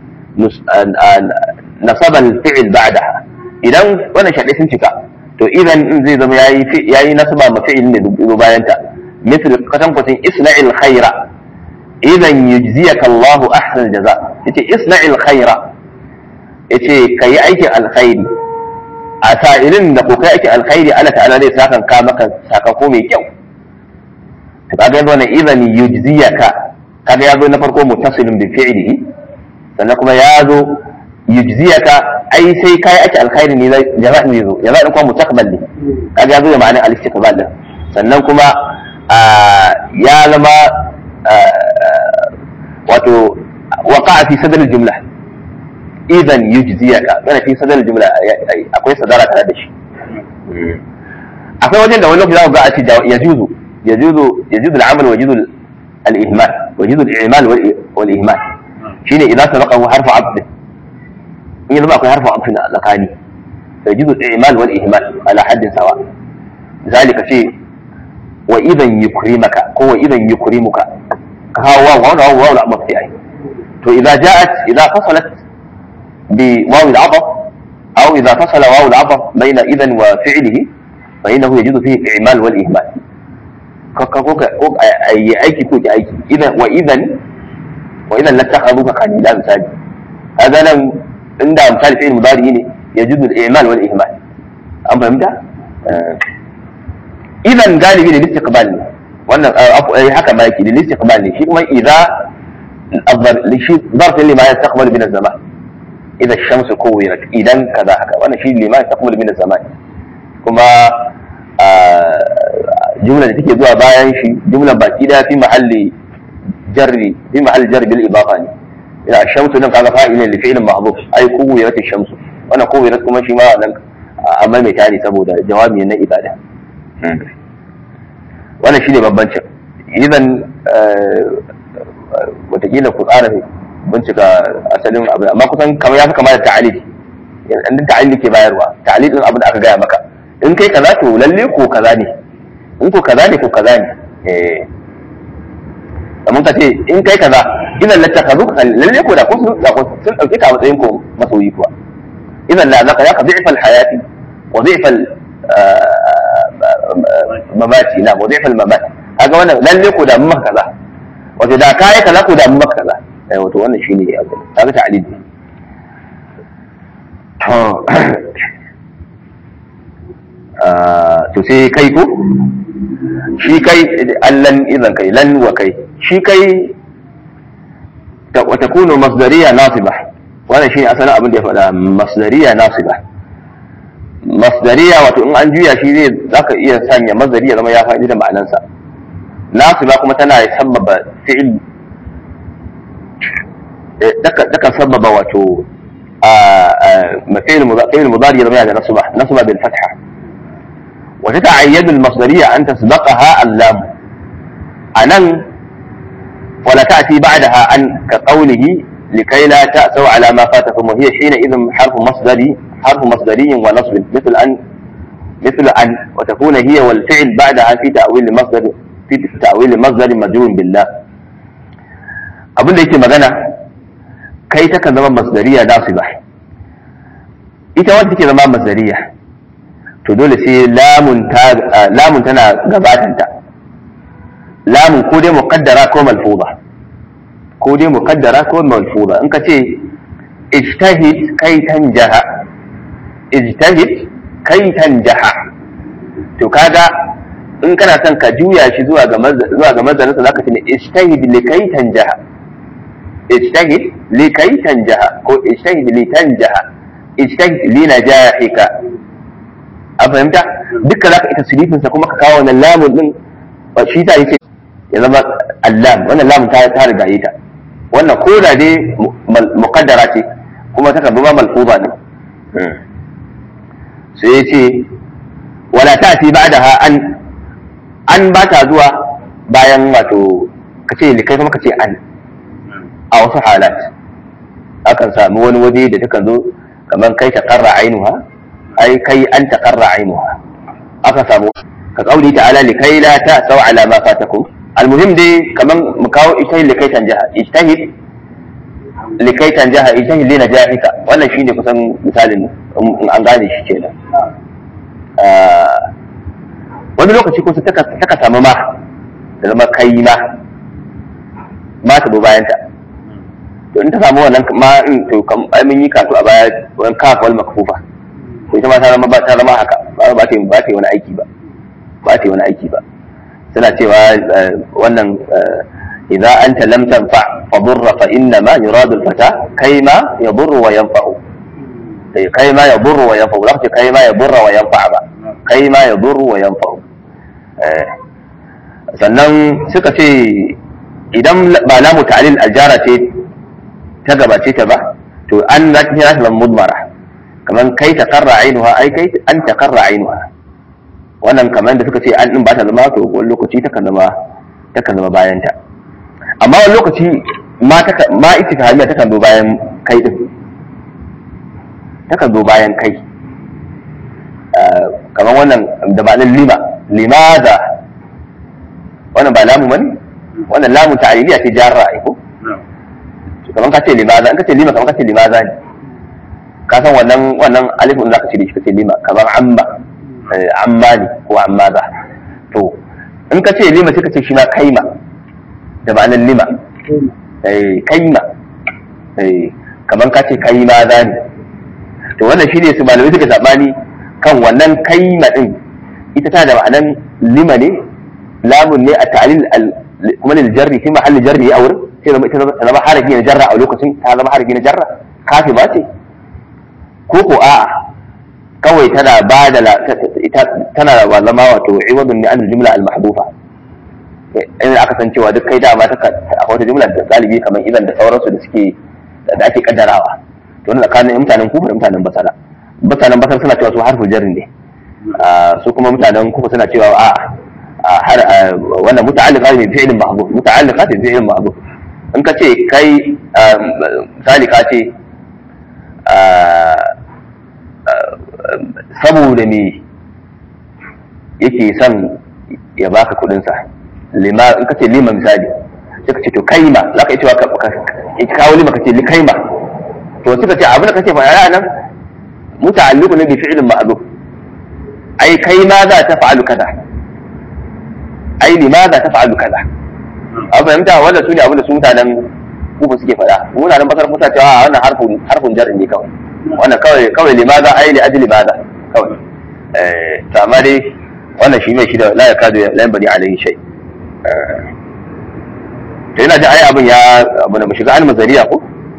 نصب الفعل بعدها إذا وانا شرط سنتك to idan zai zama yayi yayi nasaba ma fi'il ne dubu bayan ta misal katan kwatin isna'il khaira idan yujziyaka Allah ahsan jaza yace isna'il khaira yace kai aikin alkhairi a sa'ilin da ko kai aikin alkhairi Allah ta'ala zai sakan ka maka sakako mai kyau to kaga yanzu wannan idan yujziyaka kaga yazo na farko muttasilun bi fi'lihi sannan kuma yazo yujziyaka ai sai kai ake alkhairi ne jama'a ne zo jama'a kuma mustaqbal ne kaga yazo da ma'anar al-istiqbal din sannan kuma ya zama wato waqa'a fi sadr al-jumla idan yujziyaka yana fi sadr al-jumla akwai sadara tare da shi akwai wajen da wani lokaci za ku ga a ce yajuzu yajuzu yajuzu al-amal wa yajuzu al-ihmal wa yajuzu al-i'mal wal ihmal shine idan sabaqahu harfu 'abd in yanzu akwai harfa amfina a tsakani sai jizu imal wal ihmal ala haddin sawa zalika ce wa idan yukrimaka ko wa idan yukrimuka ka hawa wa wa wa wa amma fi ai to idza ja'at idza fasalat bi waw al ataf aw idza fasala waw al ataf bayna idan wa fi'lihi fa innahu yajidu fihi imal wal ihmal ka ka ko ko ayi aiki ko ki aiki idan wa idan wa idan lattakhadhuka khalila misali hada nan inda misali fi'il mudari ne yajuzu al-i'mal wal ihmal an fahimta idan galibi ne istiqbal ne wannan haka ma yake ne istiqbal ne shi kuma idza shi zarf lima yastaqbal min az-zaman idza ash-shams kuwirat idan kaza haka wannan shi lima yastaqbal min az-zaman kuma jumla da take zuwa bayan shi jumlan baki daya fi mahalli jarri fi mahalli jarri bil idafa ne ila shamsu nan kaga fa'ilin li fi'lin mahdhuf ai kuwirat shamsu wannan kuwirat kuma shi ma nan amma mai tari saboda jawabi na ibada wannan shine bambancin idan watakila ku tsara bincika asalin abu amma kusan kamar ya fi kama da ta'alil in ta'alil ke bayarwa ta'alil din abin da aka gaya maka in kai kaza to lalle ko kaza ne in ko kaza ne ko kaza ne eh kamar ka ce in kai kaza idan la takazu ka lalle ko da ko sun sun dauke ka matsayin ko masoyi kuwa idan la zaka yaka dhi'fa al-hayati wa dhi'fa mamati na wa dhi'fa al-mamat kaga wannan lalle ko da mun maka kaza wato da kai kaza ko da mun maka kaza eh wato wannan shine abu kaga ta'lil to sai kai ko shi kai allan idan kai lan wa kai shi kai wa takunu masdariya nasiba wannan shine asalin abin da ya faɗa masdariya nasiba masdariya wato in an juya shi zai zaka iya sanya masdari ya zama ya faɗi da ma'anansa nasiba kuma tana sababa fi'il daga sababa wato فعل مضارع يرميها نصبة نصبة بالفتحة وتتعين المصدرية أن تسبقها اللام أنن ولا تأتي بعدها أن كقوله لكي لا تأسوا على ما فاتكم وهي حينئذ حرف مصدري حرف مصدري ونصب مثل أن مثل أن وتكون هي والفعل بعدها في تأويل مصدر في تأويل مصدر مجرور بالله abin da yake magana kai ta kan zama masdariya nasiba ita wanda take zama masdariya to dole sai lamun ta lamun tana gabatanta lamun ko dai muqaddara ko malfuza ko dai muqaddara ko malfuza in ka ce ijtahid kai tanjaha ijtahid kai tanjaha to kaga in kana son ka juya shi zuwa ga zuwa ga mazarinsa zaka ce ijtahid li kai tanjaha ijtahid li kai tanjaha ko ijtahid li tanjaha ijtahid li najahika a fahimta duka zaka ita silifin sa kuma ka kawo wannan lamun din shi ta yace ya zama allam wannan lamun ta ta riga yi ta wannan ko da dai muqaddara ce kuma ta kan zama malfuza ne sai ya ce wala ta fi ba'daha an an ba ta zuwa bayan wato kace likai kuma kace an a wasu halat akan sami wani waje da takan zo kamar kai ta karra ainuha ai kai an ta karra ainuha aka samu ka kauli ta'ala likai la ta sau ala ma fatakum almuhim dai kamar mu kawo ijtahid likai tanjaha ijtahid likai tanjaha ijtahid li najahika wannan shine kusan misalin in an gane shi kenan wani lokaci ko taka samu ma da zama kai ma ma ta bayan ta to in ta samu wannan ma in to kam ai mun yi kasu a baya wani kaf wal makfufa to ita ma ta zama ba ta zama haka ba ba ta ba ta wani aiki ba ba ta wani aiki ba suna cewa wannan idza anta lam tanfa fa durra fa inna ma yuradu al-fata kayma yadurru wa yanfa'u kai ma yadurru wa yanfa'u lafi kai ma yadurra wa yanfa ba kai ma yadurru wa yanfa'u sannan suka ce idan ba lamu ta'lil aljara ce ta gabace ta ba to an za ta zama mudmara kaman kai ta karra ainuha ai kai an ta karra ainuha wannan kaman da suka ce an din ba ta zama to wani lokaci ta kan zama ta kan zama bayan ta amma wani lokaci ma ta ma ita ta hanya ta kan zo bayan kai din ta kan zo bayan kai kaman wannan da ma'anar lima limaza wannan ba lamu bane wannan lamu ta'aliliya ce jarra ai ko kamar ka ce limaza in ka ce lima kamar ka ce limaza ne ka san wannan wannan alifin za ka ce da shi ka ce lima kamar amma amma ne ko amma za to in ka ce lima sai ka ce shi ma kaima da ma'anar lima kaima kamar ka ce kaima za ne to wannan shi ne su malamai suka sabani kan wannan kaima din ita ta da ma'anar lima ne lamun ne a ta'alil kuma lil jarri fi mahalli jarri a wurin sai zama ita zama harafi na jarra a lokacin ta zama harafi na jarra kafi ba ce ko ko a'a kawai tana ba da ita tana da zama wato iwadun ne an jumla al mahdufa in aka san cewa duk kai dama ta a wata jumla da galibi kamar idan da sauransu da suke da ake kaddarawa to wannan tsakanin mutanen kufa da mutanen basara mutanen basara suna cewa su harfu jarri ne su kuma mutanen kufa suna cewa a'a wannan muta'alliqa bi fi'lin mahdhuf muta'alliqa bi fi'lin mahdhuf in ka ce kai misali ka ce saboda me yake son ya baka kudinsa lima in ka ce lima misali sai ka ce to kaima za ka yi cewa ka kawo lima ka ce kaima to suka ce abin da kake faɗa nan muta'alliqu ne bi fi'lin ma'ruf ai kai ma za ta fa'alu kaza ai limaza ta fa'alu kaza a fahimta wanda su ne abin da su mutanen kufa suke faɗa mutanen basar kusa cewa wannan harfin harfin jarri ne kawai wannan kawai kawai limaza ai li ajli limaza kawai eh to amma dai wannan shi mai shi da la yakadu la yanbani alayhi shay to ina ji ai abin ya abu da mu shiga an mazariya ko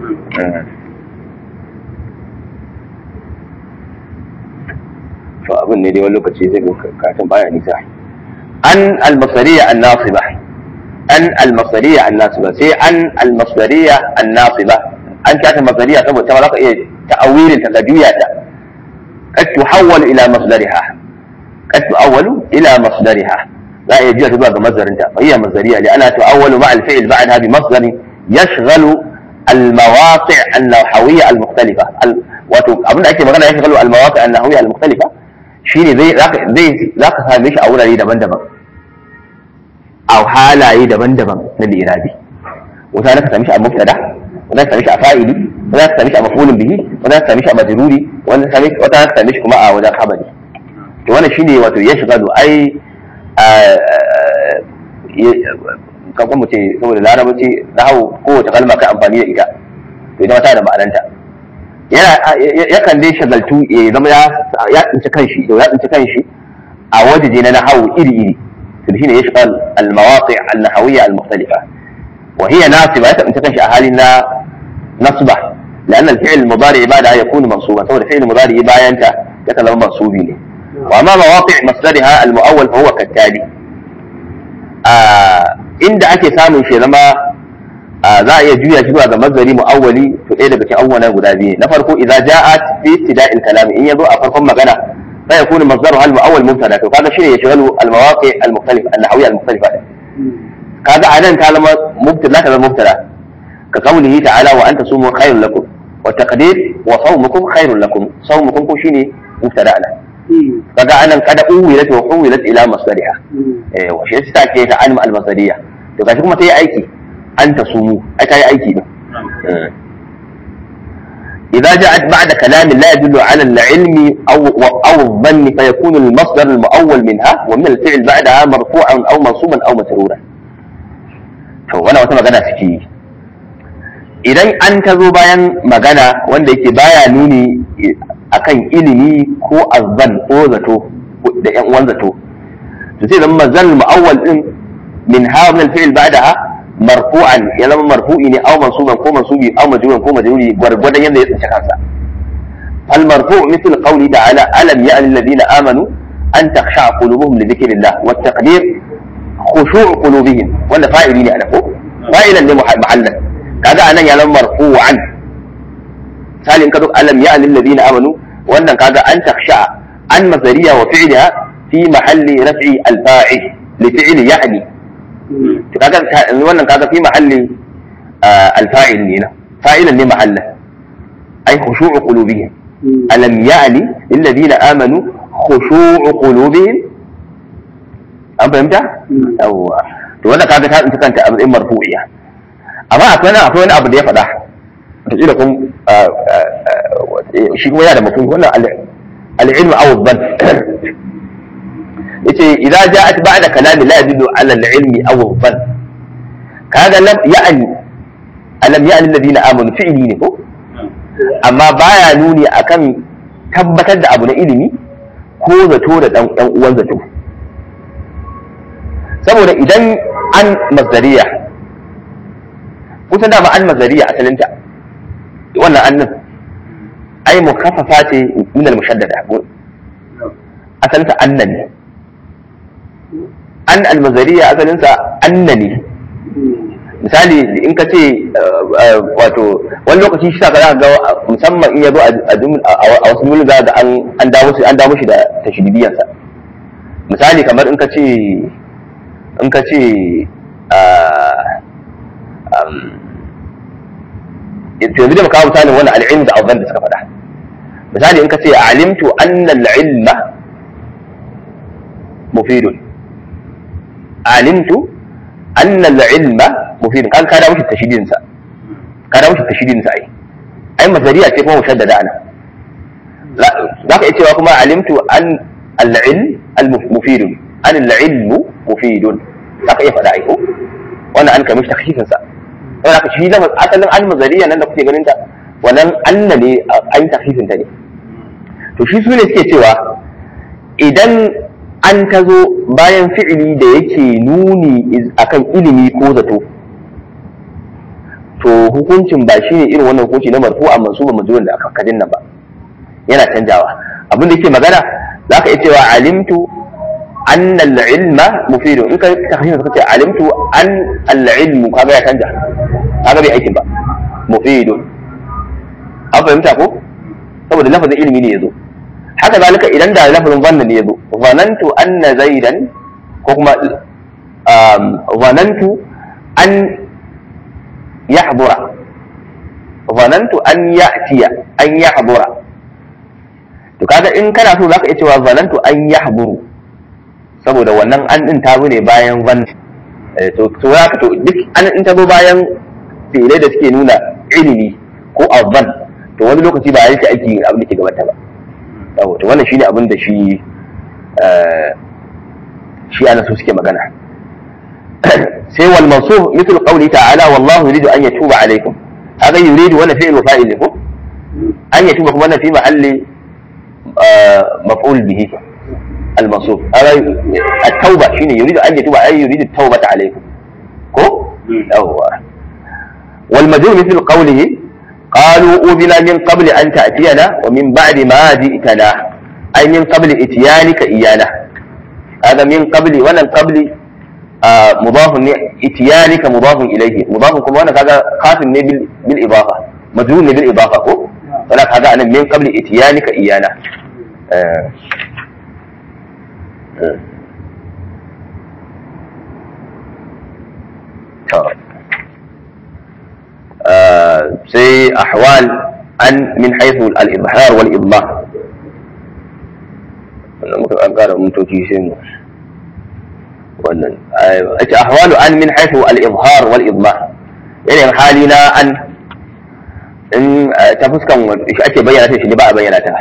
to abin ne dai wani lokaci zai katin baya nisa an al-masariya an-nasiba an al-masariya an-nasiba sai an al-masariya an-nasiba an ta masariya saboda ta ka iya ta'awilin ta juya ta qad tuhawwal ila masdariha qad tu'awwalu ila masdariha za a iya juya ta zuwa ga masdarinta fa hiya masdariya li ana tu'awwalu ma'a al-fi'l ba'daha bi masdarin yashghalu al-mawaqi' an-nahawiyya al-mukhtalifa wato abinda ake magana yashghalu al-mawaqi' an-nahawiyya al-mukhtalifa shine zai zaka same shi a wurare daban-daban a halaye daban-daban na lirabi wata ka same shi a mubtada wata ka same shi a fa'ili wata ka same shi a maf'ulun bihi wata ka same shi a majruri wata ka same shi kuma a wajen khabari to wannan shine wato ya shiga do ai kan mu ce saboda larabci na hau kowace kalma kai amfani da ita to ita ta da ma'ananta yakan dai shagaltu ya zama ya tsinci kanshi to ya tsinci kanshi a wajeje na nahawu iri iri to shine ya shiga al-mawaqi' al-nahawiyya al-mukhtalifa wa hiya nasiba ya tsinci kanshi a halin na nasba لأن الفعل المضارع بعدها يكون منصوبا سواء الفعل المضارع باينتا يكون منصوبي وأما مواقع مصدرها المؤول فهو كالتالي آه عند أكي سامن شيء لما za a iya juya shi zuwa ga mazari mu'awwali to ɗaya daga cikin abubuwan guda biyu na farko idza ja'at fi ibtida'il kalam in yazo a farkon magana fa yakunu mazdaru al mu'awwal mubtada to kaga shine yashghalu al mawaqi al mukhtalifa al nahawiyya al mukhtalifa kaga anan ta zama mubtada ta zama mubtada ka qawlihi ta'ala wa anta sumu khairul lakum wa taqdir wa sawmukum khairul lakum sawmukum ko shine mubtada ana kaga anan kada uwilat wa uwilat ila masdariha eh wa shi ta ke ta alim al masdariya to gashi kuma ta yi aiki an ta sumu ai ta yi aiki din إذا جاءت بعد كلام لا يدل على العلم أو أو الظن فيكون المصدر المؤول منها ومن الفعل بعدها مرفوعا أو منصوبا أو مسرورا. فوانا wata magana suke yi idan an ta zo bayan magana wanda yake baya nuni akan ilimi ko azzan ko zato da yan uwan zato to sai zama mazal mu'awwal din min ha min al-fi'l ba'daha marfu'an ya zama marfu'i ne aw mansuban ko mansubi aw majruran ko majruri gwargwadon yadda ya tsinci kansa fal marfu' mithl qawli ta'ala alam ya'ni alladhina amanu an takhsha qulubuhum li dhikrillah wa taqdir khushu' qulubihim wanda fa'ili ne ana ko fa'ilan ne mahallan kaga anan ya zama marfu'an misalin ka alam ya'ni alladhina amanu wannan kaga an takhsha an mazariya wa fi'liha fi mahalli raf'i al-fa'il li fi'li ya'ni to kaga wannan kaga fi mahalli alfa'il ne na fa'ilan ne mahalla ai khushu'u qulubihim alam ya'ni lil ladina amanu khushu'u qulubihim an fahimta yawwa to wannan kaga ta tsinci kanta a matsayin marfu'iya amma akwai wani akwai wani abu da ya faɗa to ila kun shi kuma yana da mutum wannan al-ilmu aw dhann yace idza ja'at ba'da kalami la yadullu ala al-ilmi aw al-dhann kaga lam ya'ni alam ya'ni alladhina amanu fi'li ne ko amma baya nuni akan tabbatar da abu na ilimi ko zato da dan dan uwan zato saboda idan an mazdariya kusan da ba an mazdariya asalinta wannan annin ai mukaffafa ce min al-mushaddada asalinta annan ne an almazariya asalinsa anna ne misali in ka ce wato wani lokaci shi ka za ga musamman in ya zo a wasu mulki za ga an dawo shi an dawo shi da tashdidiyansa misali kamar in ka ce in ka ce yanzu da makawo misalin wani al'ilm da azan da suka faɗa misali in ka ce alimtu anna al'ilma mufidun alimtu anna al-ilma mufid kan ka da mushi tashidin sa ka da mushi tashidin sa ai ai masariya ce kuma mushaddada ana za ka iya cewa kuma alimtu an al-ilm al-mufid an al-ilm mufid za ka iya faɗa ai ko wannan an kai mishi takhfifin sa wannan ka shi da asalin al-mazariya nan da kuke ganin ta wannan anna ne an takhfifin ta ne to shi su ne suke cewa idan an ta zo bayan fi'ili da yake nuni akan ilimi ko zato to hukuncin ba shi ne irin wannan hukunci na marfu a mansuba majrur da aka kadin nan ba yana canjawa abin da yake magana za ka iya cewa alimtu anna al-ilma mufidun in ka tahrir ka ce alimtu an al-ilmu kaga ya canja kaga bai aikin ba mufidun an fahimta ko saboda lafazin ilimi ne yazo haka zalika idan da lafazin zanna ne yazo zanantu anna zaidan ko kuma zanantu an yahdura zanantu an ya'tiya an yahdura to kaga in kana so zaka iya cewa zanantu an yahduru saboda wannan an din ta ne bayan van to to zaka to duk an in ta zo bayan fi'ilai da suke nuna ilimi ko azan to wani lokaci ba a yi aiki abin da ke gabata ba to wannan shine abin da shi shi ana so suke magana sai wal mansub mithl qawli ta'ala wallahu yuridu an yatuba alaykum hada yuridu wannan fi'l fa'il ne ko an yatuba kuma wannan fi mahalli maf'ul bihi al mansub hada at-tauba shine yuridu an yatuba ay yuridu at-taubata alaykum ko yawwa wal majrur mithl qawlihi قالوا أوذنا من قبل أن تأتينا ومن بعد ما جئتنا أي من قبل إتيانك إيانا هذا من قبل ولا قبل mudafun ne itiyanika mudafun ilayhi mudafun kuma wannan kaga kafin ne bil bil idafa majrur ne bil idafa ko wala kaga anan min qabli itiyanika iyana sai ahwal an min haythu al-izhar wal idlah wannan muka an kara mutoci sai mu wannan ake ahwalu an min haythu al-izhar wal idlah yanayin hali na an in ta fuskan shi ake bayyana ta shi ne ba a bayyana ta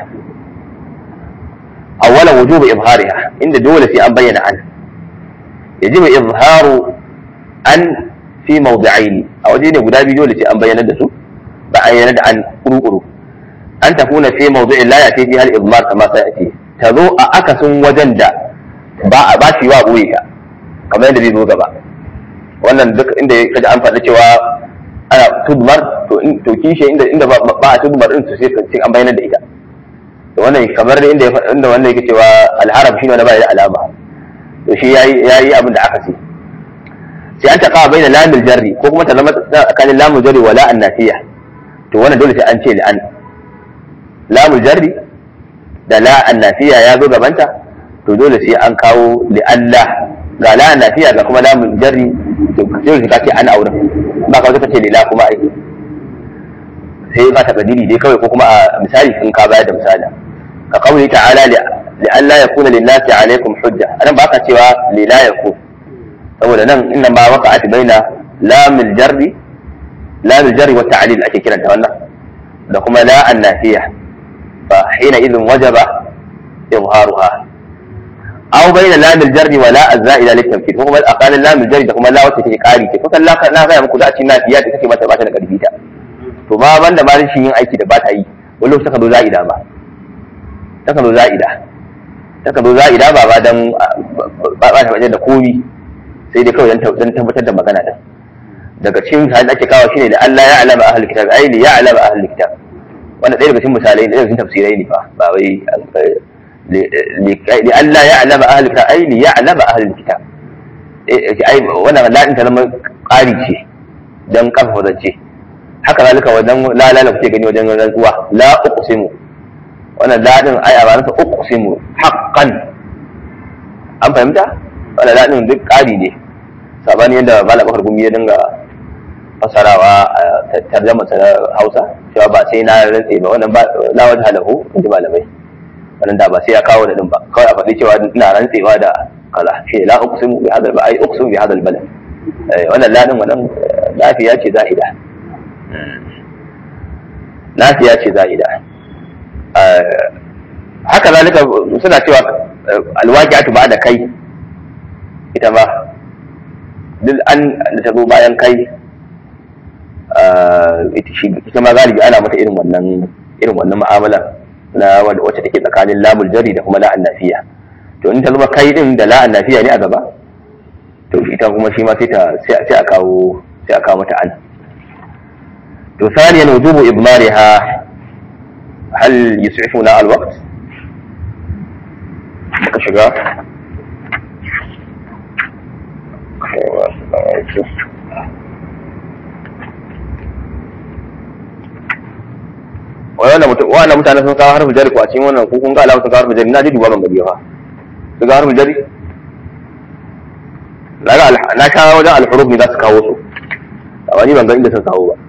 awwalan wujubu izhariha inda dole sai an bayyana an yajibu izharu an fi mawdi'aini a waje ne guda biyu dole sai an bayyana da su ba a bayyana da an kuru-kuru an tafuna fi mawdi'in la yati fi hal izmar kama sai ake ta zo a akasin wajen da ba a ba shi wa boye ka kamar yadda zai zo gaba wannan duk inda kaji an faɗa cewa ana tudmar to in to kishi inda inda ba a tudmar din to sai sai an bayyana da ita to wannan kamar da inda inda wannan yake cewa al-harab shine wanda ba da alama to shi yayi yayi abin da aka ce sai an taqa baina lamil jarri ko kuma ta zama tsakanin lamul jarri wa la annafiya to wannan dole sai an ce li'an lamul jarri da la annafiya ya zo gabanta to dole sai an kawo li'alla ga la annafiya ga kuma lamul jarri to dole sai ka ce an aure ba ka ka ce lila kuma ai sai ka takadiri dai kawai ko kuma a misali in ka bayar da misali ka kauli ta'ala li'alla yakuna lin-nasi alaikum hujja anan ba ka cewa lila yakun saboda nan inna ma waqa'at baina lamil jarri lamil jarri wa ta'lil ake kiranta wannan da kuma la annafiya fa hina idhin wajaba izharuha aw baina lamil jarri wa la azzaida litamkin kuma aqala lamil jarri da kuma la wacce take kari ce kusan la na ga muku da ci nafiya da take mata ba ta da karfi ta to ba banda ma rashin yin aiki da ba ta yi wani lokaci ka zo za'ida ba ta ka zo za'ida ta ka zo za'ida ba ba dan ba ta wajen da komi sai dai kawai don tabbatar da magana din daga cikin misalin ake kawo shine da Allah ya alama ahlul kitab ai li ya alama ahlul kitab wannan ɗaya daga cikin misalai da cikin tafsirai ne fa ba wai li Allah ya alama ahlul kitab ai li ya alama ahlul kitab ai wannan la ta zama ƙari ce dan kafa zance haka zalika wajen la la kuke gani wajen rantsuwa la uqsimu wannan la din ai a ba nasa uqsimu haqqan an fahimta wannan la din duk ƙari ne sabani yadda malam bakar gumi ya dinga fasarawa a tarjama sa hausa cewa ba sai na rantse ba wannan ba la wajha lahu inji malamai wannan da ba sai ya kawo da din ba kawai a faɗi cewa ina rantsewa da kaza shi la uqsimu bi hadal ba ai uqsimu bi hadal balad wannan la din wannan lafiya ce za'ida lafiya ce za'ida haka zalika suna cewa alwaqi'atu ba da kai ita ba duk an da ta zo bayan kai ita ma galibi ana mata irin wannan irin wannan mu'amala na wacce take tsakanin lamul jari da kuma la'an nafiya to in ta zama kai din da la'an nafiya ne a gaba to ita kuma shi ma sai ta sai a kawo sai a kawo mata an to ثانيا وجوب إضمارها هل يسعفنا الوقت؟ بقى شجاع wannan mutane sun kawo harfi jari ko a cikin wannan ko kun ga alama sun kawo harfi jari na ji duba ban gari fa sun kawo harfi jari na sha wajen alhuruf ne za su kawo su amma ni ban ga inda sun kawo ba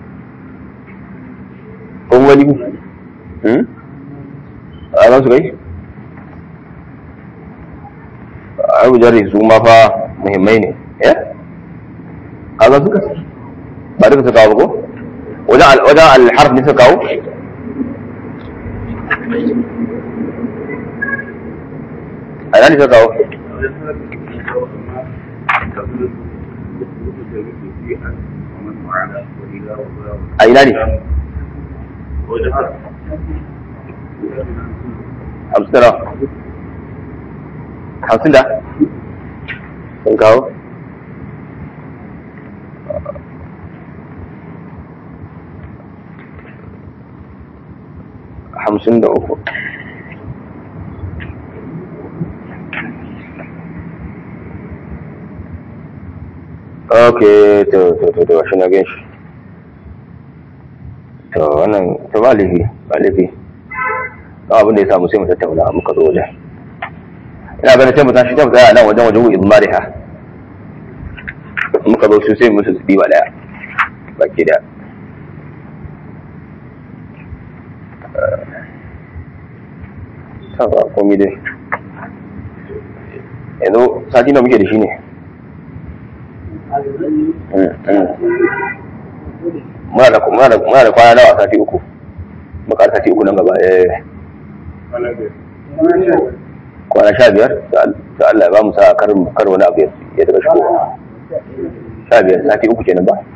kun wani a za su kai harfi jari su ma fa muhimmai ne ya kaga suka ba duka su kawo ba ko wajen alharf ne suka kawo a yana ne suka kawo a ina ne hamsin da hamsin da sun kawo hamsin da uku ok to to to to shi na gan shi to wannan to ba laifi ba laifi ba abin da ya samu sai mu tattauna muka zo wajen ina ganin sai mu tashi ta tsaya nan wajen wajen ibmariha muka zo su sai musu su diba daya baki da ta ba komi dai yanzu sati na muke da shi ne muna da muna da muna da kwana nawa sati uku muka sati uku nan gaba eh kwana sha biyar da Allah ya ba mu sa kar kar wani abu ya daga shigo sha biyar sati uku kenan ba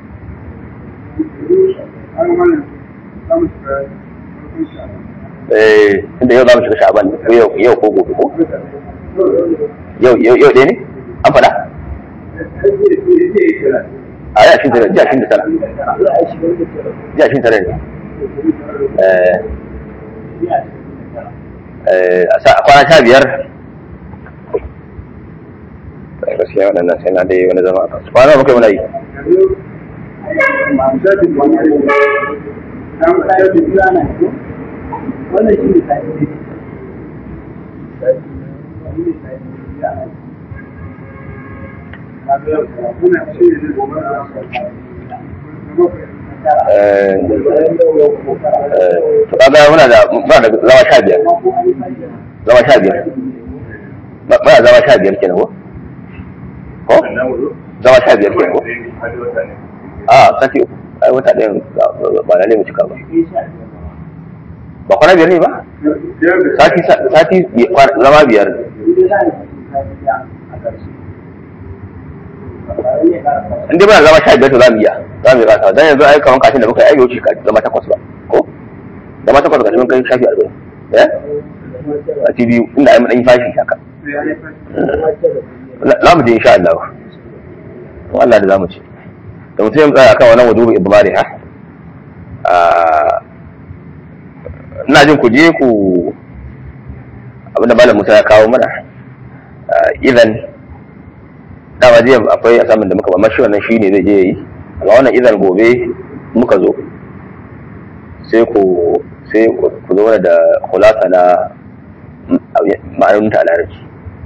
eh tunda yau za mu shiga sha'aban ko yau yau ko gobe ko yau yau yau ɗaya ne an faɗa a ya shin tara jiya shin da tara jiya shin tara ne a sa kwana sha biyar gaskiya waɗannan sai na dai wani zama a kansu kwana muka muna yi wannan shi ne tafi to kaga muna da muna da zama sha biyar zama sha biyar muna zama sha biyar kenan ko ko zama sha biyar kenan ko a sati uku ai wata ɗayan ba na mu cika ba ba kwana biyar ne ba sati sati zama biyar in dai muna zama sha biyar to za mu iya za mu yi rasa dan yanzu ai kaman kashin da muka yi wuce zama takwas ba ko zama takwas ga mun kai shafi arba'in eh a ti biyu inda ai mun dan yi fashi haka za mu je insha Allah Allah da za mu ce da mutum ya tsaya akan wannan wudubi ibmari ha ina jin ku je ku abinda malam Musa ya kawo mana idan dama jiya akwai asamin da muka ba mashi wannan shine zai je yi amma wannan idan gobe muka zo sai ku sai ku zo mana da khulasa na ma'anonin ta larabci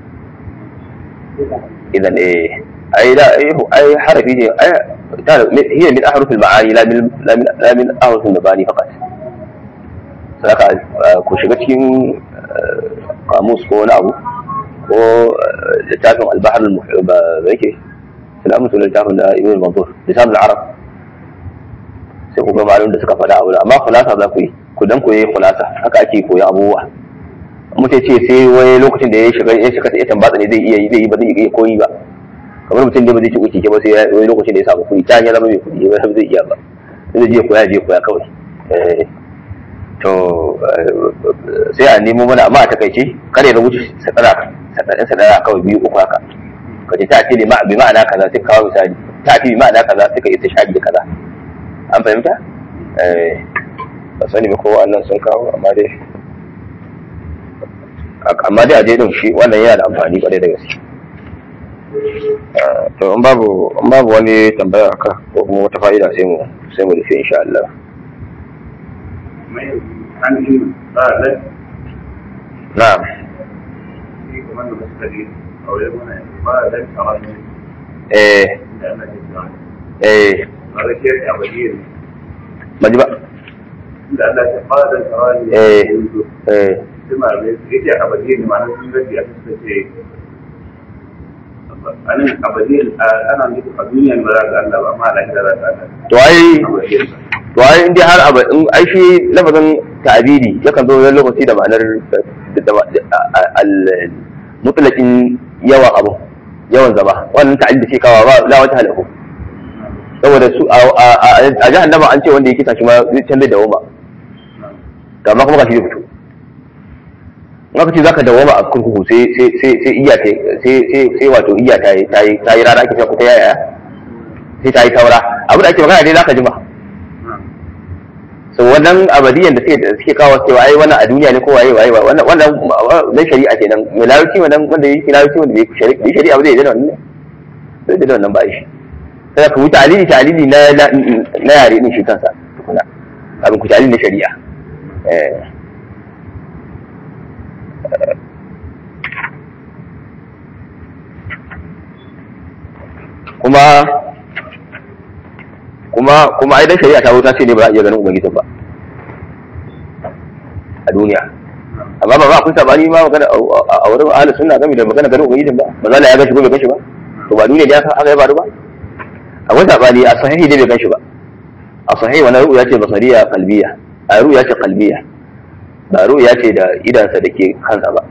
idan eh ai da ai harafi ne ai hiya min ahrufil ma'ani la min la min ahrufil mabani faqat saka ku shiga cikin kamus ko wani abu ko littafin albahar al-muhibba da yake salamu sunan littafin da ibn manzur lisan al-arab sai ku ga malum da suka faɗa abu amma khulasa za ku yi ku dan koyi khulasa haka ake koyan abubuwa mutum ce sai wani lokacin da ya shiga ya shiga ya tambatsa ne zai iya yi zai yi ba zai iya koyi ba kamar mutum da ba zai ci kuke ba sai wani lokacin da ya samu kuɗi ta hanyar zama mai kuɗi ba zai iya ba zai je koya je koya kawai to sai a nemo mana amma a takaice kare da wuce sadara sadarin sadara kawai biyu uku haka ka ce ta ce bi ma'ana kaza sai kawo misali ta ce bi ma'ana kaza sai ka yi shaɗi da kaza an fahimta ba sani ba kowa annan sun kawo amma dai amma dai a je din shi wannan yana da amfani kwarai da gaske to in babu in babu wani tambaya aka ko kuma wata fa'ida sai mu sai mu rufe insha Allah na'am eh eh maji ba da Allah ta fara da tsawani eh eh kuma da yake abadi ne ma sun gaji a suka ce anan abadi ana nufi a duniya ne ba za ga Allah ba amma a lahira za ga Allah to ai to ai in dai har abu in ai shi lafazin ta'abidi yakan zo wani lokaci da ma'anar al mutlaqin yawan abu yawan zama wannan ta'abidi ce kawa ba la wata halahu saboda su a jahannama an ce wanda ya kisa shi ma zai canza da woma to amma kuma gashi zai fito in aka ce zaka dawoma a kurkuku sai sai sai sai iya ta sai sai sai wato iya ta yi ta yi ta yi rana ake cewa ko ta yaya sai ta yi taura abu da ake magana dai zaka jima so wannan abadiyan da suke suke kawo cewa ai wannan a duniya ne ko waye waye wannan wannan na shari'a kenan mai larabci wannan wanda yake larabci wanda bai shari'a bai shari'a ba zai yi da wannan ne sai da wannan ba shi sai ka wuce alili talili na na yare din shi kansa tukuna abin ku talili na shari'a eh kuma kuma kuma ai dan shari'a ta wuta ce ne ba za a iya ganin ubangiji ba a duniya amma ba ba kun sabani ma magana a wurin ahli sunna game da magana ganin ubangiji ba ba za ya gashi ko bai gashi ba to ba duniya ne aka ya faru ba akwai sabani a sahihi ne bai gashi ba a sahihi wannan ru'ya ce basariya qalbiya a ru'ya ce qalbiya ba ru'ya ce da idansa da ke kansa ba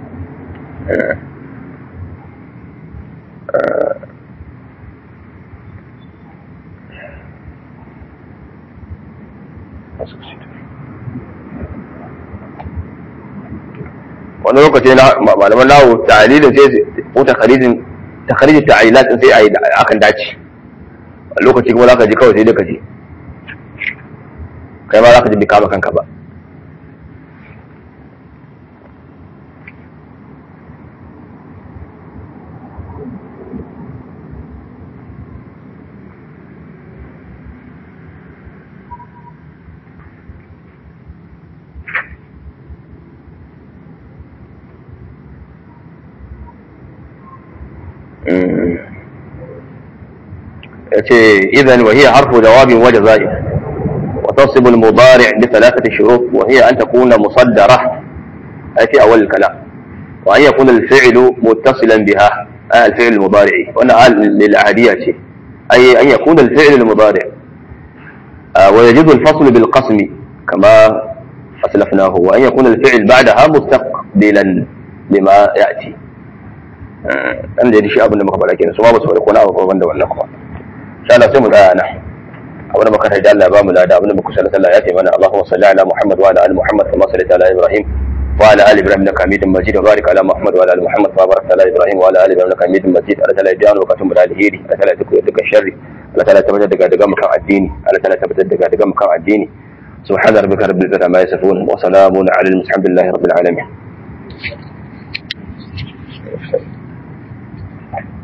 wani lokaci na malaman nawo ta'alilin sai ko takharijin takharijin ta'alilat sai a yi akan dace a lokaci kuma zaka ji kawai sai dai ka ji kai ma zaka ji bi kama kanka ba إذن وهي حرف جواب وجزاء وتصب المضارع بثلاثة شروط وهي أن تكون مصدرة أي في أول الكلام وأن يكون الفعل متصلا بها آه الفعل المضارع وأنا للعادية أي أن يكون الفعل المضارع آه ويجوز الفصل بالقسم كما أسلفناه وأن يكون الفعل بعدها مستقبلا لما يأتي an da shi abin da muka faɗa kenan su ma ba su faɗi ko na abu da wannan kuma insha Allah sai mu tsaya nan abin da muka tarda Allah ba mu lada abin da muka sallallahu alaihi ya ce mana Allahumma salli ala Muhammad wa ala ali Muhammad kama sallaita ala Ibrahim wa ala ali Ibrahim innaka Hamidum Majid wa barik ala Muhammad wa ala ali Muhammad kama barakta ala Ibrahim wa ala ali Ibrahim innaka Hamidum Majid Allah ta'ala ya wa katum da alheri Allah ta'ala ya duka sharri Allah ta'ala ya tabbatar daga daga mukan addini Allah ta'ala ya tabbatar daga daga mukan addini سبحان ربك رب العزة عما يصفون وسلام على المرسلين الحمد لله رب العالمين